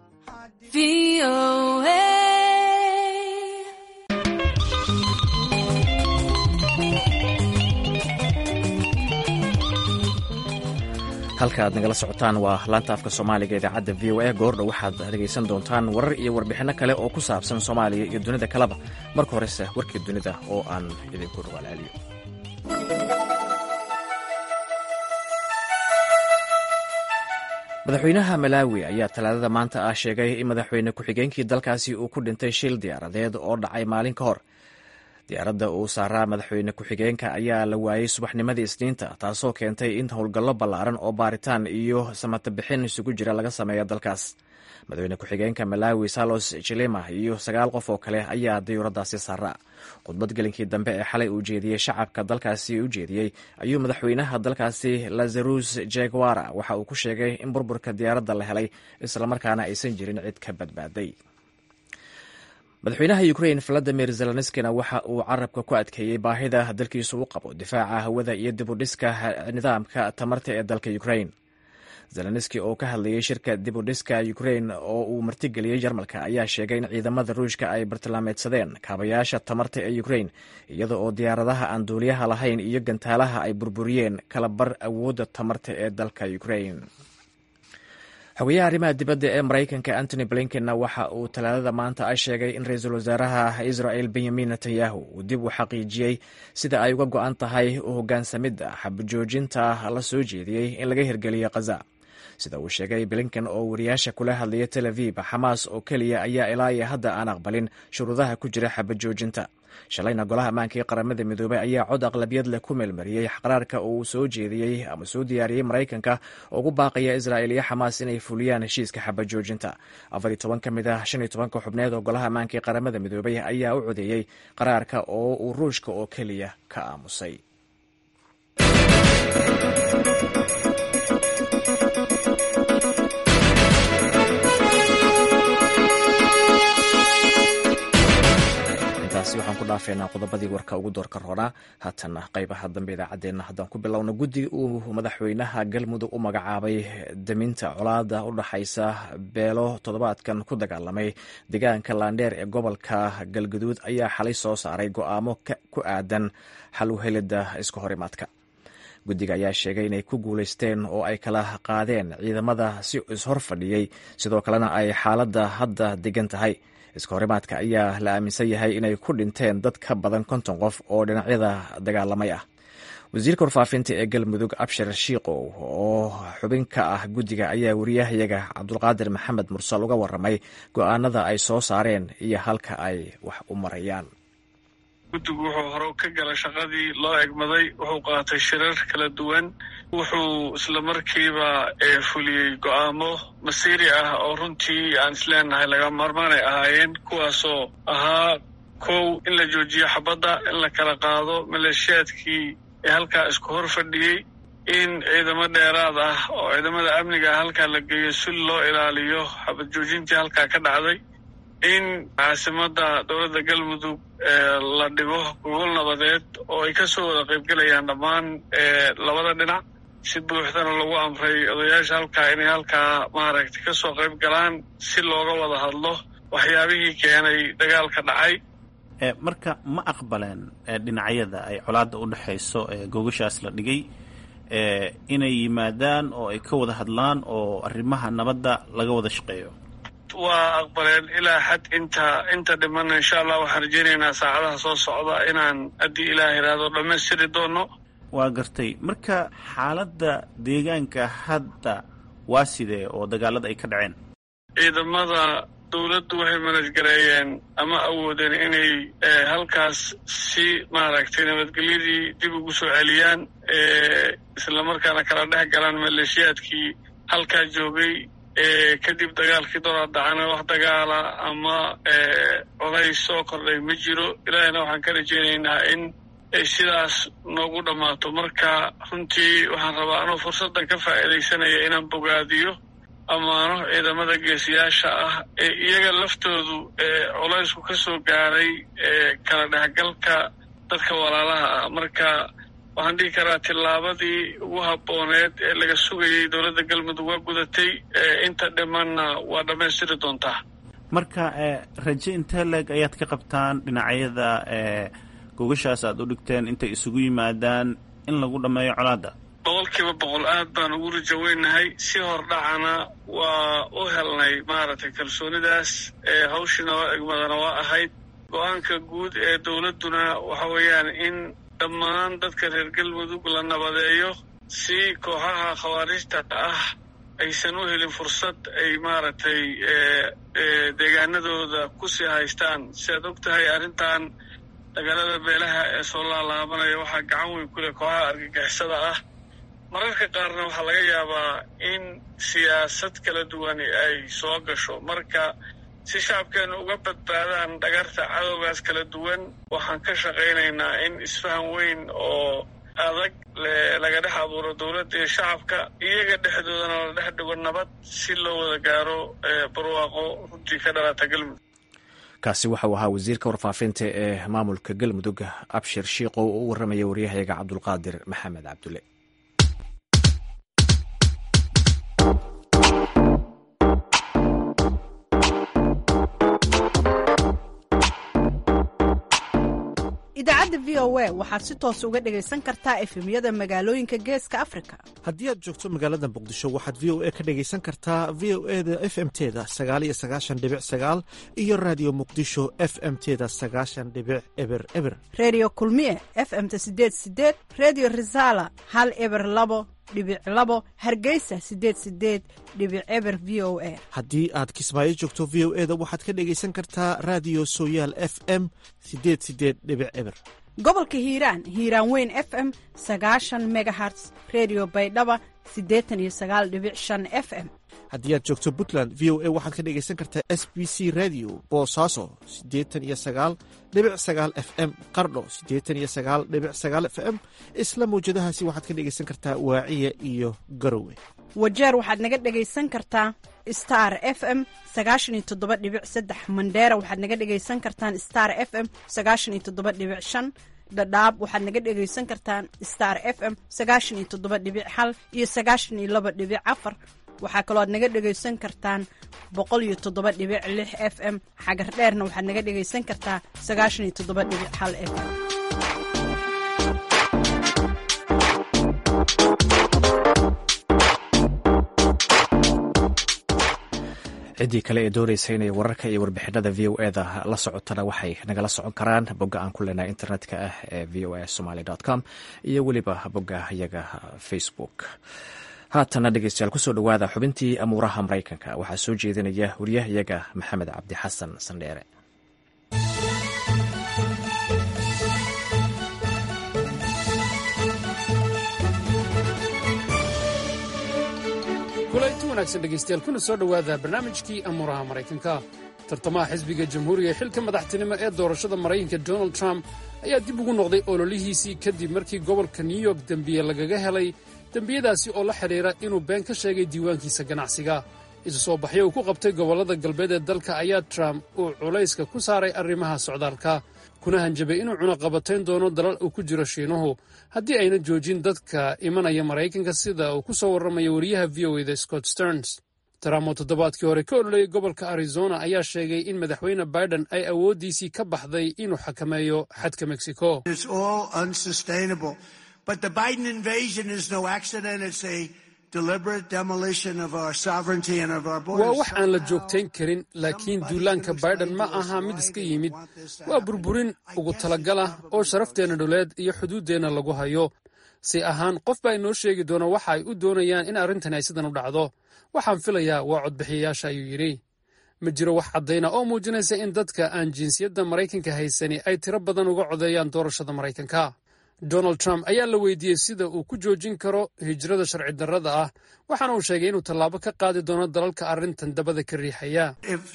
halka aad nagala socotaan waa laanta afka soomaaliga idaacadda v o a goordha waxaad dhegaysan doontaan warar iyo warbixinno kale oo ku saabsan soomaaliya iyo dunida kaleba marka horese warkii dunida oo aan idinku dhawaalceliyo madaxweynaha malaawi ayaa talaadada maanta ah sheegay in madaxweyne ku-xigeenkii dalkaasi uu ku dhintay shil diyaaradeed oo dhacay maalin ka hor diyaaradda uu saaraa madaxweyne ku-xigeenka ayaa la waayey subaxnimadii isniinta taasoo keentay in howlgallo ballaaran oo baaritaan iyo samatabixin isugu jira laga sameeya dalkaas madaxweyne ku-xigeenka malaawi salos jilima iyo sagaal qof oo kale ayaa diyuuraddaasi saaraa khudbad gelinkii dambe ee xalay uu jeediyey shacabka dalkaasi u jeediyey ayuu madaxweynaha dalkaasi lazarus jegwara waxa uu ku sheegay in burburka diyaaradda la helay islamarkaana aysan jirin cid ka badbaaday madaxweynaha ukrain valadimir zelenskina waxa uu carabka ku adkeeyey baahida dalkiisu u qabo difaaca hawada iyo dibudhiska nidaamka tamarta ee dalka ukrain zelenski oo ka hadlayay shirka dibudhiska ukrain oo uu martigeliyey jarmalka ayaa sheegay in ciidamada ruushka ay bartilmaameedsadeen kaabayaasha tamarta ee ukrain iyada oo diyaaradaha aan duuliyaha lahayn iyo gantaalaha ay burburiyeen kala bar awoodda tamarta ee dalka ukrain xogayaha arrimaha dibadda ee maraykanka antony blinkenna waxa uu talaadada maanta a sheegay in ra-iisul wasaaraha israel benyamin netanyahu uu dib u xaqiijiyey sida ay uga go-an tahay u hogaansamidda xabajoojinta la soo jeediyey in laga hirgeliyo khaza sida uu sheegay blinken oo wariyaasha kula hadlaya tel aviv xamaas oo keliya ayaa ilaa iyo hadda aan aqbalin shuruudaha ku jira xabajoojinta shalayna golaha ammaanka ee qaramada midoobay ayaa cod aqlabiyad leh ku meelmariyey qaraarka uu soo jeediyey ama soo diyaariyey maraykanka oo ugu baaqaya israel iyo xamaas inay fuliyaan heshiiska xabajoojinta afar iyo toban ka mid ah shan iyo tobanka xubneed oo golaha ammaanka ee qaramada midoobay ayaa u codeeyey qaraarka oo uu ruushka oo keliya ka aamusay waxaan ku dhaafeynaa qodobadii warka ugu doorka roonaa haatana qaybaha dambe idaacaddeenna haddaan ku bilowno guddi uu madaxweynaha galmudug u magacaabay daminta colaada u dhaxaysa beelo toddobaadkan ku dagaalamay deegaanka laandheer ee gobolka galguduud ayaa xalay soo saaray go'aamo ku aadan xal u helidda isku horimaadka guddiga ayaa sheegay inay ku guulaysteen oo ay kala qaadeen ciidamada si ishor fadhiyey sidoo kalena ay xaaladda hadda degan tahay iska horimaadka ayaa la aaminsan yahay inay ku dhinteen dad ka badan konton qof oo dhinacyada dagaalamay ah wasiirka warfaafinta ee galmudug abshir shiikow oo xubin ka ah guddiga ayaa wariyahayaga cabdulqaadir maxamed mursal uga waramay go-aanada ay soo saareen iyo halka ay wax u marayaan guddigu wuxuu hore ka gala shaqadii loo egmaday wuxuu qaatay shirar kala duwan wuxuu islamarkiiba fuliyey go'aamo masiiri ah oo runtii aan isleenahay laga maarmaanay ahaayeen kuwaasoo ahaa kow in la joojiyo xabadda in la kala qaado maleeshiyaadkii ee halkaa isku hor fadhiyey in ciidamo dheeraad ah oo ciidamada amniga ah halkaa la geeyo si loo ilaaliyo xabad joojintii halkaa ka dhacday in caasimadda dowladda galmudug la dhigo gogol nabadeed oo ay ka soo wada qaybgelayaan dhammaan labada dhinac si buuxdana lagu amray odayaasha halkaa inay halkaa maaragtay ka soo qayb galaan si looga wada hadlo waxyaabihii keenay dagaalka dhacay marka ma aqbaleen dhinacyada ay colaadda u dhexayso gogashaas la dhigay inay yimaadaan oo ay ka wada hadlaan oo arrimaha nabadda laga wada shaqeeyo waa aqbaleen ilaa xad inta inta dhimana insha allah waxaan rajeynaynaa saacadaha soo socda inaan haddii ilaah yidhaahdo dhammaystiri doono waa gartay marka xaaladda deegaanka hadda waa sidee oo dagaalada ay ka dhaceen ciidamada dowladdu waxay manajgareeyeen ama awoodeen inay halkaas si maaragtay nabadgelyadii dib ugu soo celiyaan islamarkaana kala dhex galaan maleeshiyaadkii halkaa joogay kadib dagaalkii doraa dacana wax dagaala ama colays soo kordhay ma jiro ilaahina waxaan ka rajeynaynaa in ay sidaas noogu dhammaato marka runtii waxaan rabaa anuu fursaddan ka faa'iidaysanaya inaan bogaadiyo ammaano ciidamada geesiyaasha ah ee iyaga laftoodu ee culaysku ka soo gaaray ee kala dhexgalka dadka walaalaha ah marka waxaan dhihi karaa tillaabadii ugu habbooneed ee laga sugayay dowladda galmudug waa gudatay inta dhimanna waa dhammaystiri doontaa marka raje intee leeg ayaad ka qabtaan dhinacyada gogashaas aad u dhigteen intay isugu yimaadaan in lagu dhammeeyo colaadda boqolkiiba boqol aad baan ugu rajaweynahay si hordhacana waa u helnay maaragtay kalsoonidaas hawshii noo egmadana waa ahayd go-aanka guud ee dowladduna waxa weeyaan in dhammaan dadka reer galmudug la nabadeeyo si kooxaha khawaarijta ah aysan u helin fursad ay maaragtay deegaanadooda kusii haystaan si aad og tahay arrintan dagaalada beelaha ee soo laalaabanaya waxaa gacan weyn ku leh kooxaha argagixisada ah mararka qaarna waxaa laga yaabaa in siyaasad kala duwani ay soo gasho marka si shacabkeenu uga badbaadaan dhagarta cadowgaas kala duwan waxaan ka shaqaynaynaa in isfahan weyn oo adag laga dhex abuuro dowladda iyo shacabka iyaga dhexdoodana la dhex dhigo nabad si loo wada gaaro barwaaqo runtii ka dhalata galmudug kaasi waxau ahaa wasiirka warfaafinta ee maamulka galmudug abshir shiiqow oo u warramaya waryahayaga cabdulqaadir maxamed cabdulle idaacadda v o a waxaad si toos uga dhegaysan kartaa efemyada magaalooyinka geeska afrika haddii aad joogto magaalada muqdisho waxaad v o a ka dhegaysan kartaa v o e da f m teda sagaal iyo sagaashan dhibic sagaal iyo raadiyo muqdisho f m teda sagaashan dhibic eber eber reediyo kulmiye f m-ta sideed sideed reediyo risaala hal eber labo dhibic labo hargeysa sideed sideed dhibic eber v o a haddii aad kismaayo joogto v o e da waxaad ka dhegaysan kartaa raadiyo sooyaal f m sideed sideed dhibic eber gobolka hiiraan hiiraan weyn f m sagaashan megaherts redio baydhaba siddeetan iyo sagaal dhibic shan f m haddii aad joogto puntland v o a waxaad ka dhegaysan kartaa s b c radio boosaaso siddeetan iyo sagaal dhibic sagaal f m qardho siddeetan iyo sagaal dhibic sagaal f m isla mawjadahaasi waxaad ka dhegaysan kartaa waaciya iyo garowe wajeer waxaad naga dhegaysan kartaa star f m sagaashan iyo toddoba dhibic saddex mandheera waxaad naga dhegaysan kartaan star f m sagaashan iyo toddoba dhibic shan dhadhaab waxaad naga dhegaysan kartaan star f m sagaashan iyo toddoba dhibic hal iyo sagaashan iyo laba dhibic afar waxaa kaloo aad naga dhegaysan kartaan boqol iyo toddoba dhibic lix f m xagar dheerna waxaad naga dhegaysan kartaa sagaashan iyo toddoba dhibic hal f m ciddii kale ee doonaysa inay wararka iyo warbixinada v o eda la socotana waxay nagala socon karaan bogga aan ku leenahay internetka ah ee v o a somaly com iyo weliba bogga iyaga facebook haatana dhegeystayaal kusoo dhowaada xubintii amuuraha maraykanka waxaa soo jeedinaya wariyahayaga maxamed cabdi xasan sandheere kulanti wanaagsan dhegaystayaal kuna soo dhowaada barnaamijkii amuuraha maraykanka tartamaha xisbiga jamhuuriga ee xilka madaxtinimo ee doorashada maraykanka donald trump ayaa dib ugu noqday ololihiisii kadib markii gobolka new york dembiye lagaga helay dembiyadaasi oo la xidhiira inuu been ka sheegay diiwaankiisa ganacsiga isu soo baxyo uu ku qabtay gobollada galbeed ee dalka ayaa trump uu culayska ku saaray arrimaha socdaalka kuna hanjabay inuu cunaqabatayn doono dalal uu ku jiro shiinuhu haddii ayna joojin dadka imanaya maraykanka sida uu ku soo warramaya wariyaha v o eda scott sterns trump oo toddobaadkii hore ka ololayay gobolka arizona ayaa sheegay in madaxweyne biden ay awooddiisii ka baxday inuu xakameeyo xadka mexico waa wax aan la joogtayn karin laakiin duulaanka baiden ma aha mid iska yimid waa burburin ugu talagalah oo sharafteenna dhuleed iyo xuduuddeenna lagu hayo si ahaan qof baa inoo sheegi doona waxa ay u doonayaan in arrintan ay sidan u dhacdo waxaan filayaa waa codbixiyayaasha ayuu yidhi ma jiro wax caddayna oo muujinaysa in dadka aan jinsiyadda maraykanka haysani ay tiro badan uga codeeyaan doorashada maraykanka donald trump ayaa la weydiiyey sida uu ku joojin karo hijrada sharci darrada ah waxaana uu sheegay inuu tallaabo ka qaadi doono dalalka arrintan dabada ka riixaya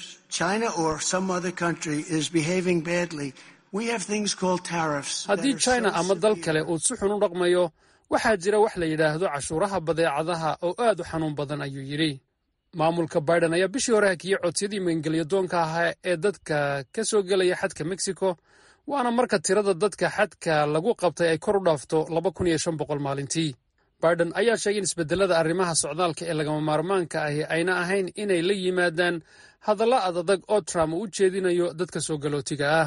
haddii china ama dal kale uu si xun u dhaqmayo waxaa jira wax la yidhaahdo cashuuraha badeecadaha oo aad u xanuun badan ayuu yidhi maamulka biden ayaa bishii hore hakiyey codsiyadii magangelyadoonka ahaa ee dadka ka soo gelaya xadka mexico waana marka tirada dadka xadka lagu qabtay ay kor u dhaafto laba kun iyo shan boqol maalintii biden ayaa sheegay in isbedelada arrimaha socdaalka ee lagama maarmaanka ahi ayna ahayn inay la yimaadaan hadalla adadag oo trump uu u jeedinayo dadka soo galootiga ah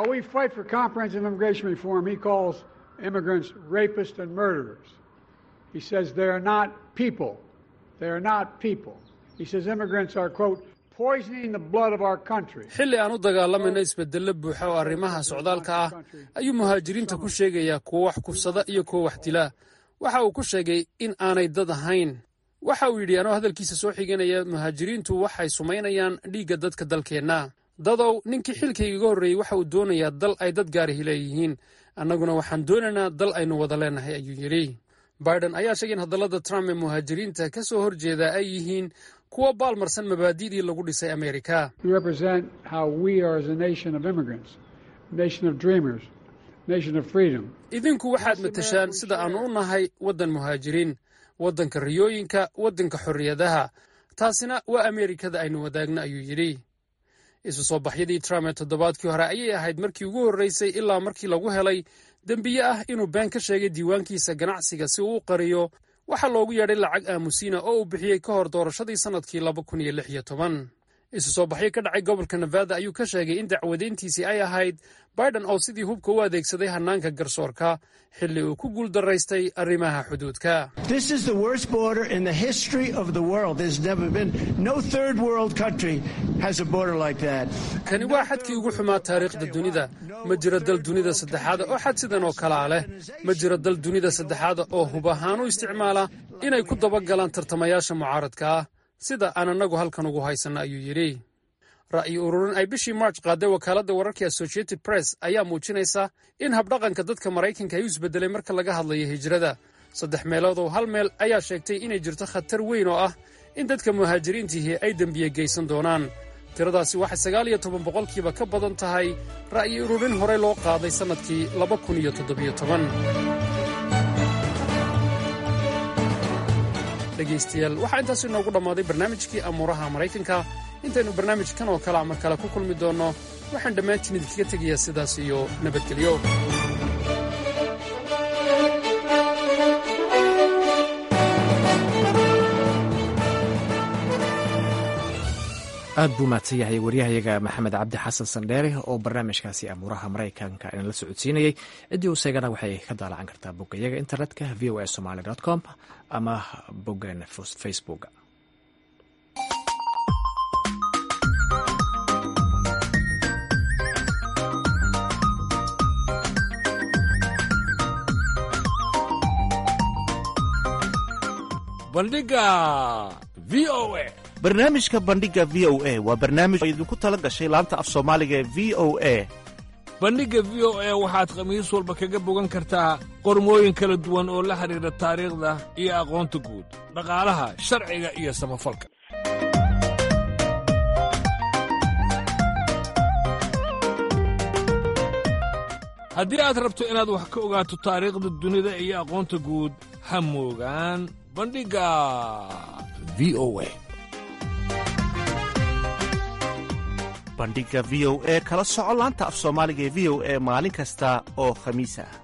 xilli aan u dagaalamayno isbedello buuxa oo arrimaha socdaalka ah ayuu muhaajiriinta ku sheegayaa kuwo wax kufsada iyo kuwo wax dila waxa uu ku sheegay in aanay dad ahayn waxa uu yidhi anoo hadalkiisa soo xiganaya muhaajiriintu waxay sumaynayaan dhiigga dadka dalkeenna dadow ninkii xilkayga iga horreeyey waxa uu doonayaa dal ay dad gaarihi leeyihiin annaguna waxaan doonaynaa dal aynu wada leenahay ayuu yidhi biden ayaa sheegay in hadallada trump ee muhaajiriinta ka soo horjeeda ay yihiin kuwo baalmarsan mabaadi'dii lagu dhisay amerika idinku waxaad matashaan sida aannu u nahay waddan muhaajiriin waddanka riyooyinka waddanka xorriyadaha taasina waa ameerikada aynu wadaagno ayuu yidhi isu soo baxyadii trump ee toddobaadkii hore ayay ahayd markii ugu horreysay ilaa markii lagu helay dembiye ah inuu been ka sheegay diiwaankiisa ganacsiga si uu u qariyo waxaa loogu yeedhay lacag aamusiina oo uu bixiyey ka hor doorashadii sannadkii laba kun iyo lix iyo toban isu soo baxyo ka dhacay gobolka nevada ayuu ka sheegay in dacwadeyntiisii ay ahayd biden oo sidii hubka u adeegsaday hannaanka garsoorka xilli uu ku guuldaraystay arrimaha xuduudka kani waa xadkii ugu xumaa taariikhda dunida ma jiro dal dunida saddexaada oo xad sidan oo kalaa leh ma jiro dal dunida saddexaada oo hub ahaan u isticmaala inay ku dabagalaan tartamayaasha mucaaradka ah sida aan annagu halkan ugu haysanno ayuu yidhi ra'yi ururin ay bishii march qaaday wakaaladda wararka associated press ayaa muujinaysa in habdhaqanka dadka maraykanka ay u isbedelay marka laga hadlayo hijrada saddex meeloodow hal meel ayaa sheegtay inay jirto khatar weyn oo ah in dadka muhaajiriintihii ay dembiye geysan doonaan tiradaasi waxay sagaal iyo toban boqolkiiba ka badan tahay ra'yi ururin horey loo qaaday sannadkii laba kun iyo toddobiyo toban dhegaystayaal waxaa intaas inoogu dhammaaday barnaamijkii amuuraha maraykanka intaynu barnaamijkan oo kale mar kale ku kulmi doonno waxaan dhammaantiin idinkaga tegayaa sidaas iyo nabadgelyo aad buu mahadsan yahay waryahayaga maxamed cabdi xasan sandheere oo barnaamijkaasi amuuraha maraykanka inala socodsiinayey ciddii u seegana waxay ka daalacan kartaa boggayaga internetka v o a somaly com ama boggeena facebook bandhiga v o a barnaamijka bandhiga v o a waa barnaamij oo idinku tala gashay laanta af soomaaliga ee v o a bandhigga v o a waxaad khamiis walba kaga bogan kartaa qormooyin kala duwan oo la xidhiidha taariikhda iyo aqoonta guud dhaqaalaha sharciga iyo samafalka haddii aad rabto inaad wax ka ogaato taariikhda dunida iyo aqoonta guud ha moogaan bandhigga v o a bandhiga v o e kala soco laanta af soomaaliga ee v o e maalin kasta oo khamiis ah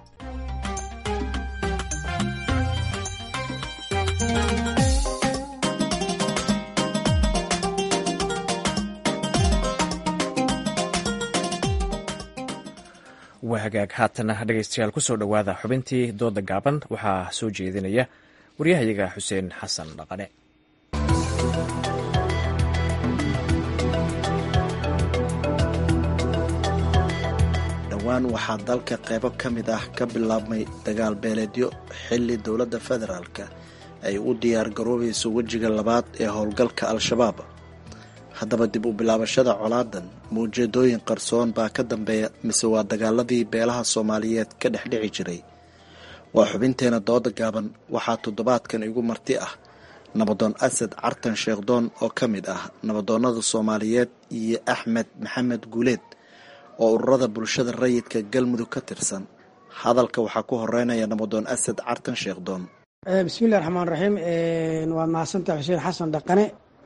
waa hagaag haatana dhegaystayaal ku soo dhowaada xubintii dooda gaaban waxaa soo jeedinaya waryahayaga xuseen xasan dhaqane dhowaan waxaa dalka qaybo ka mid ah ka bilaabmay dagaal beeleedyo xilli dowladda federaalka ay u diyaar garoobayso wejiga labaad ee howlgalka al-shabaab haddaba dib u bilaabashada colaadan maujeedooyin qarsoon baa ka dambeeya mise waa dagaaladii beelaha soomaaliyeed ka dhexdhici jiray waa xubinteena dooda gaaban waxaa toddobaadkan igu marti ah nabadoon asad cartan sheekhdoon oo ka mid ah nabadoonnada soomaaliyeed iyo axmed maxamed guuleed oo ururada bulshada rayidka galmudug ka tirsan hadalka waxaa ku horeynaya nabadoon asad cartan sheekhdoon bismillahi raxmaan raxiim waad mahadsantaha xuseen xasan dhaqane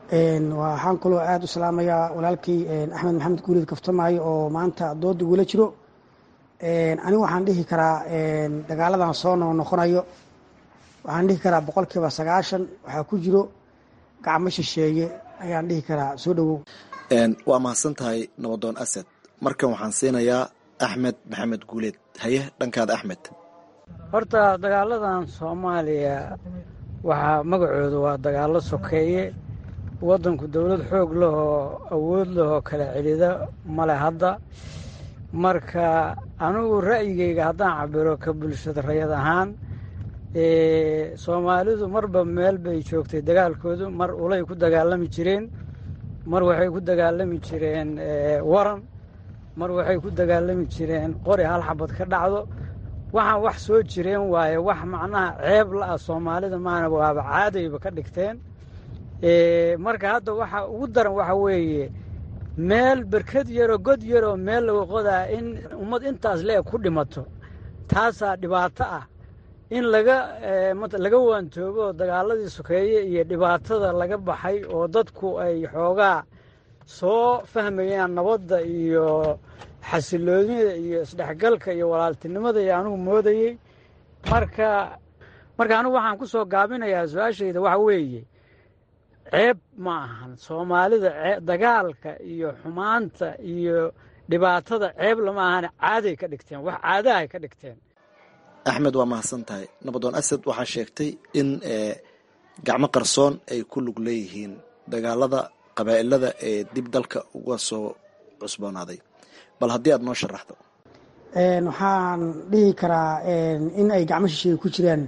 waxaan kaloo aada u salaamayaa walaalkii axmed maxamed guuleed kaftamaayo oo maanta dooda igula jiro anigu waxaan dhihi karaa dagaaladan soo noo noqonayo waxaan dhihi karaa boqolkiiba sagaashan waxaa ku jiro gacmo shisheeye ayaan dhihi karaa soo dhowow waa mahadsan tahay nabadoon asad markan waxaan siinayaa axmed maxamed guuleed haye dhankaada axmed horta dagaaladan soomaaliya waxaa magacooda waa dagaallo sokeeye waddanku dowlad xoog lahoo awood lahoo kala celida male hadda marka anigu ra'yigayga haddaan cabiro ka bulshada rayad ahaan soomaalidu marba meel bay joogtay dagaalkoodu mar ulay ku dagaalami jireen mar waxay ku dagaalami jireen waran mar waxay ku dagaalami jireen qori hal xabad ka dhacdo waxaan wax soo jireen waaye wax macnaha ceeb la-ah soomaalida maana waaba caadayba ka dhigteen marka hadda waxa ugu daran waxa weeye meel berkad yaroo god yaroo meel laga qodaa in ummad intaas le-eg ku dhimato taasaa dhibaato ah in laga laga waantoobo dagaaladii sokeeye iyo dhibaatada laga baxay oo dadku ay xoogaa soo fahmayaan nabadda iyo xasiloonida iyo isdhexgalka iyo walaaltinimada iyo anigu moodayey marka marka anigu waxaan ku soo gaabinayaa su-aashayda waxa weeye ceeb ma ahan soomaalida dagaalka iyo xumaanta iyo dhibaatada ceeb lama ahane caaday ka dhigteen wax caadahay ka dhigteen axmed waa mahadsan tahay nabadoon asad waxaa sheegtay in gacmo qarsoon ay ku lug leeyihiin dagaalada qabaa'ilada ee dib dalka uga soo cusboonaaday bal haddii aad noo sharaxdo waxaan dhihi karaa in ay gacmo shisheeye ku jiraan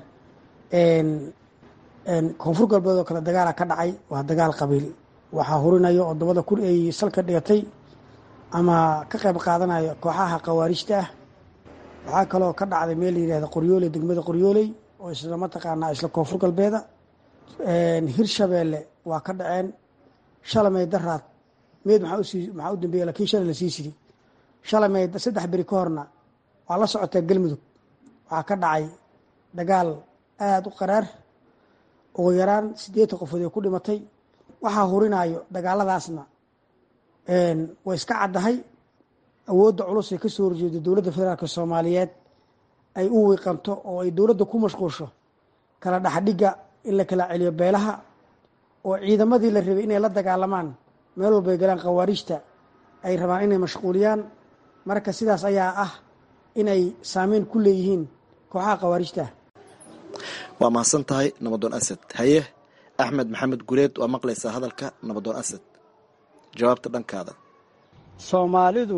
koonfur galbeed oo kale dagaala ka dhacay waa dagaal qabiil waxaa hurinayo oo dabada kun ay salka dhigatay ama ka qayb qaadanayo kooxaha khawaarijta ah waxaa kaloo ka dhacday meel la yidhahda qoryooley degmada qoryooley oo isla mataqaanaa isla koonfur galbeeda hirshabeelle waa ka dhaceen shalamey daraad meed maxaa u dambeeya lakiin shalay la sii sidi shalamey saddex beri ka horna waa la socotaa galmudug waxaa ka dhacay dagaal aada u qaraar ugu yaraan siddeetan qofood ee ku dhimatay waxaa hurinayo dagaaladaasna way iska caddahay awoodda culus ee ka soo horjeeda dowladda federaalk soomaaliyeed ay u wiiqanto oo ay dowladda ku mashquulsho kala dhexdhigga in la kala celiyo beelaha oo ciidamadii la rabay inay la dagaalamaan meel walbay galaan khawaarijta ay rabaan inay mashquuliyaan marka sidaas ayaa ah inay saameyn ku leeyihiin kooxaha khawaarijta waa mahadsan tahay nabadoon asad haye axmed maxamed guleed waa maqlaysaa hadalka nabadoon asad jawaabta dhankaada soomaalidu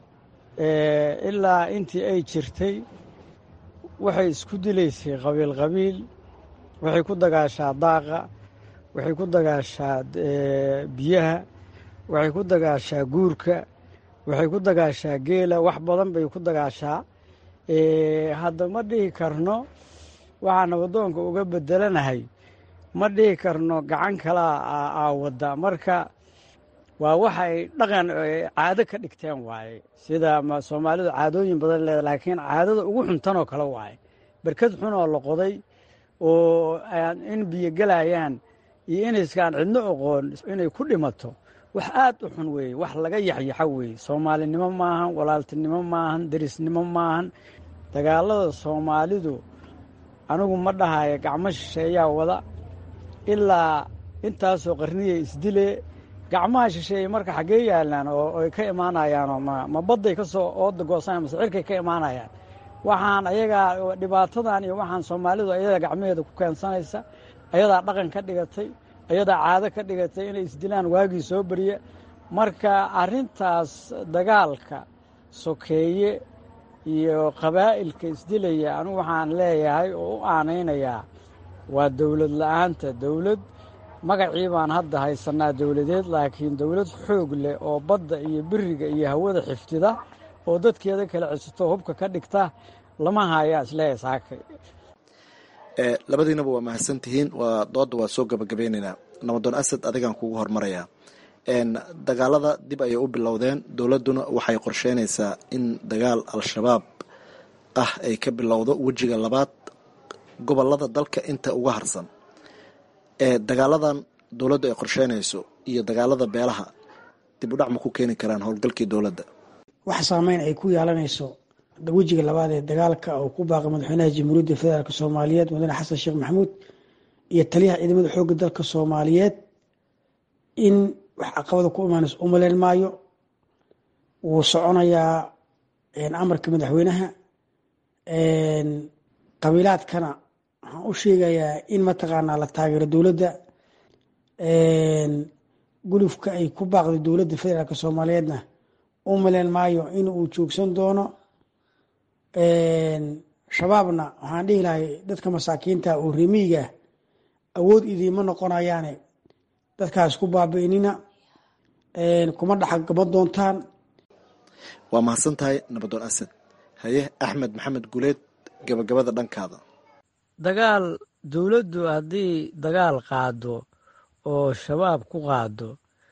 ilaa intii ay jirtay waxay isku dilaysay qabiil qabiil waxay ku dagaashaa daaqa waxay ku dagaashaa biyaha waxay ku dagaashaa guurka waxay ku dagaashaa geela wax badan bay ku dagaashaa hadda ma dhihi karno waxaa nabadoonka uga bedelanahay ma dhihi karno gacan kalaa aa wadda marka waa waxay dhaqan caado ka dhigteen waaye sida soomaalidu caadooyin badan leeda laakiin caadada ugu xuntanoo kale waaye berkad xun oo la qoday oo in biyo gelayaan iyo inayskaan cidno oqoon inay ku dhimato wax aad u xun weeye wax laga yaxyaxa weeye soomaalinimo maahan walaaltinimo maahan derisnimo maahan dagaalada soomaalidu anigu ma dhahayo gacmo shisheeyaa wada ilaa intaasoo qarniyay isdile gacmaha shisheeye marka xaggee yaalaan oo ay ka imaanayaanoo ma ma badday ka soo ooda goosanaya mase cirkay ka imaanayaan waxaan ayagaa dhibaatadan iyo waxaan soomaalidu ayadaa gacmaheeda ku keensanaysa ayadaa dhaqan ka dhigatay ayadaa caado ka dhigatay inay isdilaan waagii soo beriya marka arrintaas dagaalka sokeeye iyo qabaa'ilka isdilaya anigu waxaan leeyahay oo u aanaynayaa waa dowlad la-aanta dowlad magacii baan hadda haysanaa dowladeed laakiin dowlad xoog leh oo badda iyo beriga iyo hawada xiftida oo dadkeeda kala cesito hubka ka dhigta lama hayaa isleeyahay saakay labadiinaba waa mahadsan tihiin waa dooda waa soo gabagabeyneynaa nabadoon asad adigaan kugu hormarayaa dagaalada dib ayay u bilowdeen dowladduna waxay qorsheynaysaa in dagaal al-shabaab ah ay ka bilowdo wejiga labaad gobolada dalka inta uga harsan dagaaladan dowladdu ay qorsheynayso iyo dagaalada beelaha dib u dhac ma ku keeni karaan howlgalkii dowladda wax saameyn ay ku yeelanayso wejiga labaad ee dagaalka oo ku baaqay madaxweynaha jamhuuriyadda federaalk soomaaliyeed mudane xasan sheekh maxamuud iyo taliyaha ciidamada xoogga dalka soomaaliyeed in wax caqabada ku imaanayso u maleyn maayo wuu soconayaa amarka madaxweynaha qabiilaadkana waxaan u sheegayaa in mataqaanaa la taageero dowladda gulufka ay ku baaqday dowladda federaalk soomaaliyeedna u maleyn maayo in uu joogsan doono shabaabna waxaan dhihi lahay dadka masaakiinta oo remiiga awood idiima noqonayaane dadkaas ku baabi'inina kuma dhaxagama doontaan waa mahadsan tahay nabadoon asad haye axmed maxamed guleed gabagabada dhankaada dagaal dowladdu haddii dagaal qaado oo shabaab ku qaado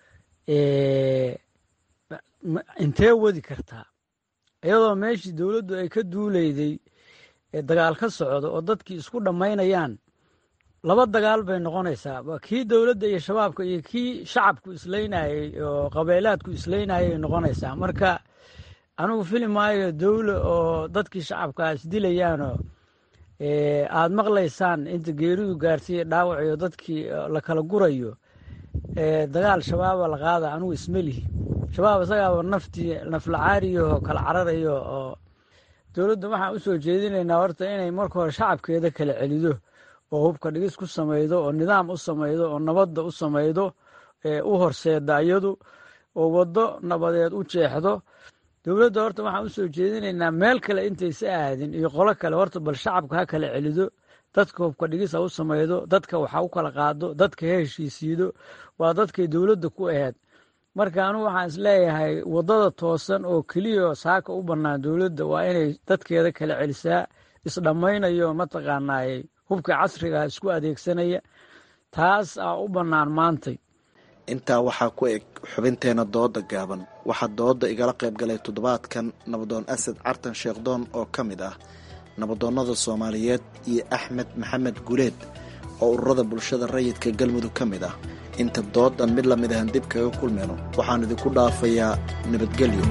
intee wadi kartaa iyadoo meeshii dowladdu ay ka duuleyday ee dagaal ka socdo oo dadkii isku dhammaynayaan laba dagaal bay noqonaysaa kii dowladda iyo shabaabka iyo kii shacabku isleynayey oo qabeelaadku isleynayay noqonaysaa marka anigu fili maayo dowla oo dadkii shacabka isdilayaanoo aad maqlaysaan inta geeridu gaarsiiya dhaawac iyo dadkii la kala gurayo dagaal shabaaba la qaada anigu ismelihi shabaab isagaaba naftii naflacaariyaho kala cararayo oo dowladda waxaan u soo jeedinaynaa horta inay marka hore shacabkeeda kala celido oo hubka dhigis ku samaydo oo nidaam u samaydo oo nabadda u samaydo u horseeda iyadu oo waddo nabadeed u jeexdo dowladda horta waxaan usoo jeedinaynaa meel kale intaysa aadin iyo qolo kale horta bal shacabka ha kala celido dadka hubka dhigis ha u samaydo dadka waxa u kala qaado dadka ha heshiisiido waa dadkay dowladda ku aheyd marka anugu waxaan isleeyahay waddada toosan oo keliya saaka u bannaan dowladda waa inay dadkeeda kala celisaa isdhammaynayo mataqaanaayey hubka casriga isku adeegsanaya taas aa u bannaan maantay intaa waxaa ku eg xubinteena dooda gaaban waxaa dooda igala qayb galay toddobaadkan nabadoon asad cartan sheekhdoon oo ka mid ah nabadoonnada soomaaliyeed iyo axmed maxamed guleed oo ururada bulshada rayidka galmudug ka mid ah inta doodan mid lamid ahan dib kaga kulmayno waxaan idinku dhaafayaa nabadgelyo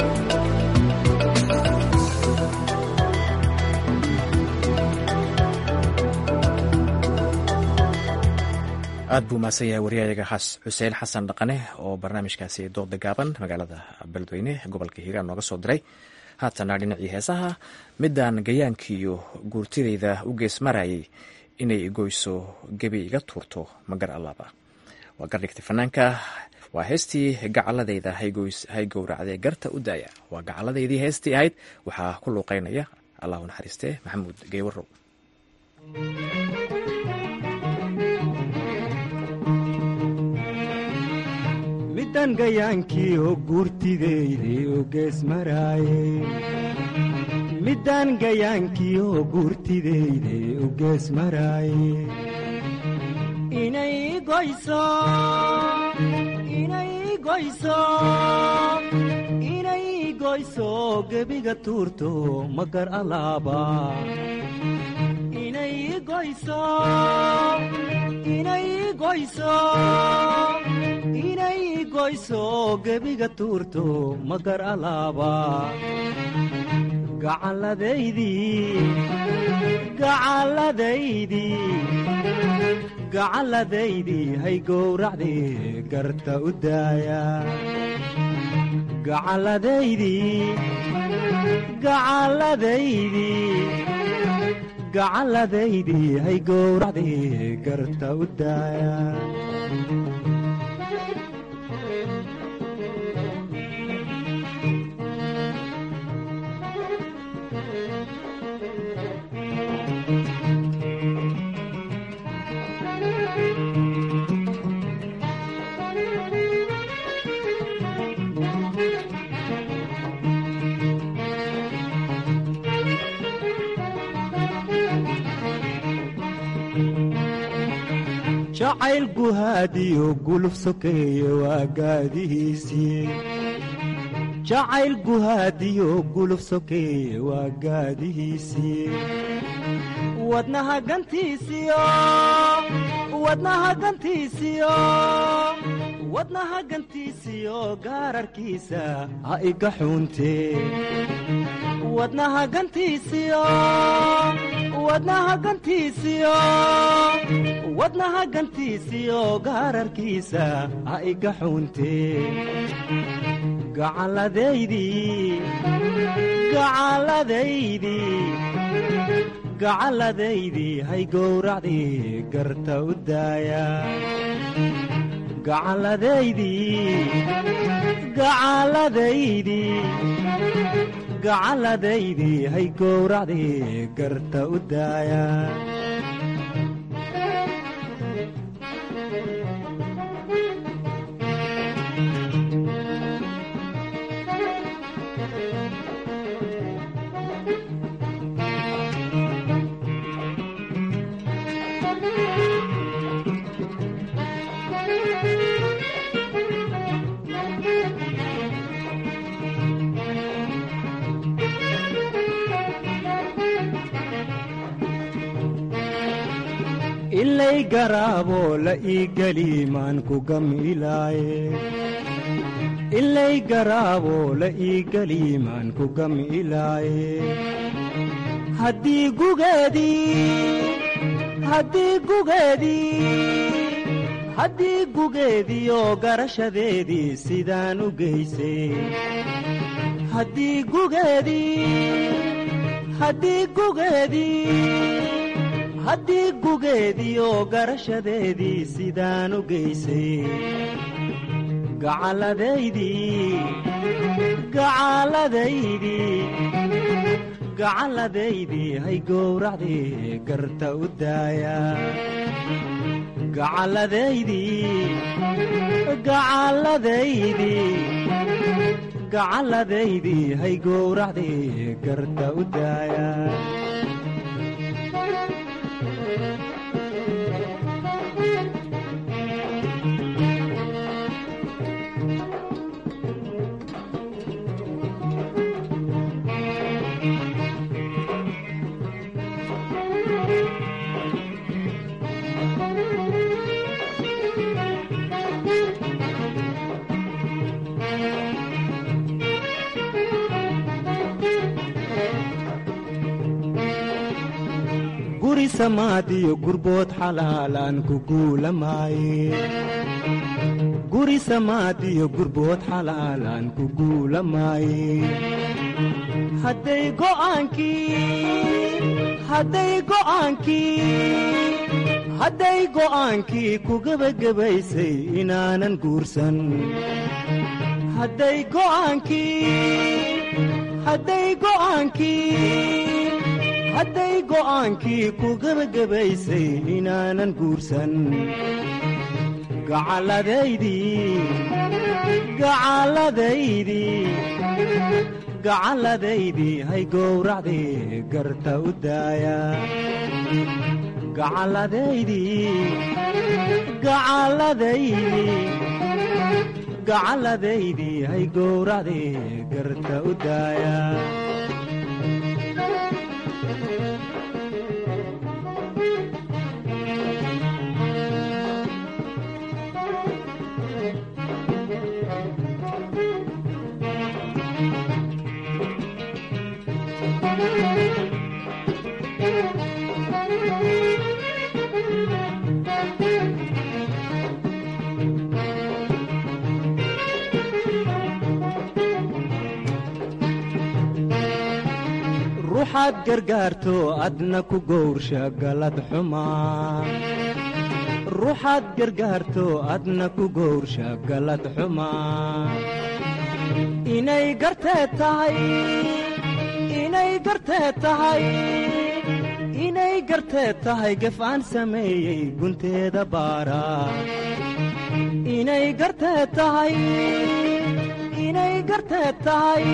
aad buu mahadsan yahay waryahayaga xuseen xasan dhaqane oo barnaamijkaasi dooda gaaban magaalada beledweyne gobolka hiiraan nooga soo diray haatana dhinacii heesaha midaan gayaankiiyo guurtidayda u gees marayay inay goyso gebi iga tuurto magar allaaba waa gardhigtay fanaanka waa heestii gacaladayda hay gowracdee garta u daaya waa gacaladaydii heestii ahayd waxaa ku luuqeynaya allahu naxariistee maxamuud geewarow midan gayaankii oo guurtideyday oo gees maraaye middaan gayaankii oo guurtideyday oo gees maraaye inay goyso inay goyso inay goyso gebiga tuurto magar alaaba inay goyso inay goyso inay goyso gebiga tuurto magar alaaba gacalladaydii gacalladaydii gacalladaydii hay gowracdii garta u daaya gacalladaydii gacalladaydii gacalladaydii hay gowracdii garta u daaya jacayl guhaadiyo guluf sokeeye waa gaadihiisii jacayl guhaadiyo guluf sokeeye waa gaadihiisii wadnaha gantiisiyo wadnaha gantiisiyo wadnaha gantiisiyo gaararkiisa ha iga xuuntee wadnaha gantiisiyo wadnaha gantiisiyo wadnaha gantiisiyo gaararkiisa ha iga xuuntee gacalladaydii gacalladaydii gacalladaydii hay gowracdii garta u daaya gacalladaydii gacalladaydii gacalladaydii hay gowracdii garta u daaya ilay garaaboo la ii geli maan ku gamilaaye ilay garaaboo la ii geli maan ku gamilaaye haddii gugeedii haddii gugeedii haddii gugeediioo garashadeedii sidaan u geysay haddii gugeedii haddii gugeedii haddii gugeediioo garashadeedii sidaan u geysay gacalladaydii gacalladaydii gacalladaydii hay gowracdii garta u daaya gacalladaydii gacalladaydii gacalladaydii hay gowracdii garta u daaya guri samaadiyo gurbood xalaalaan ku guulamaaye guri samaadiyo gurbood xalaalaan ku guulamaaye hadday go'aankii hadday go'aankii hadday go'aankii ku gebagabaysay inaanan guursan hadday go'aankii hadday go'aankii hadday go'aankii ku gebagabaysay inaanan guursan gacalladaydii gacalladaydii gacalladaydii hay gowracdii garta u daaya gacalladaydii gacalladaydii gacalladaydii hay gowracdii garta u daaya ruuxaad gargaarto adna ku gowrsha galad xumaa ruuxaad gargaarto adna ku gowrsha galad xumaa inay gartee tahay inay gartee tahay inay gartee tahay gef aan sameeyey gunteeda baara inay gartee tahay inay gartee tahay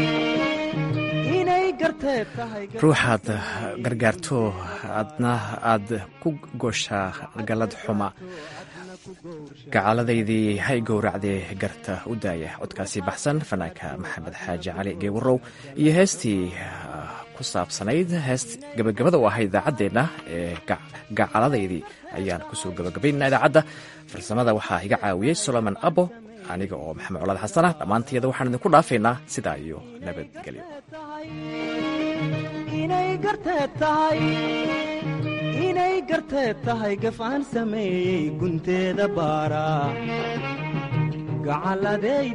ruuxaad gargaarto adna aad ku gooshaa galad xuma gacalladaydii hay gowracdee garta u daaya codkaasi baxsan fanaanka maxamed xaaji cali geewarow iyo heestii ku ku saabsanayd heest gabagabada u ahayd idaacaddeenna ee gacaladaydii ayaan kusoo gabagabaynaa idaacadda farsamada waxaa iga caawiyey solomon abo aniga oo maxamed colaad xasana dhammaantiyada waxaan idinku dhaafaynaa sidaa iyo nabadgelyo inay garteed tahay gafaan sameeyey gunteeda baara gacalladay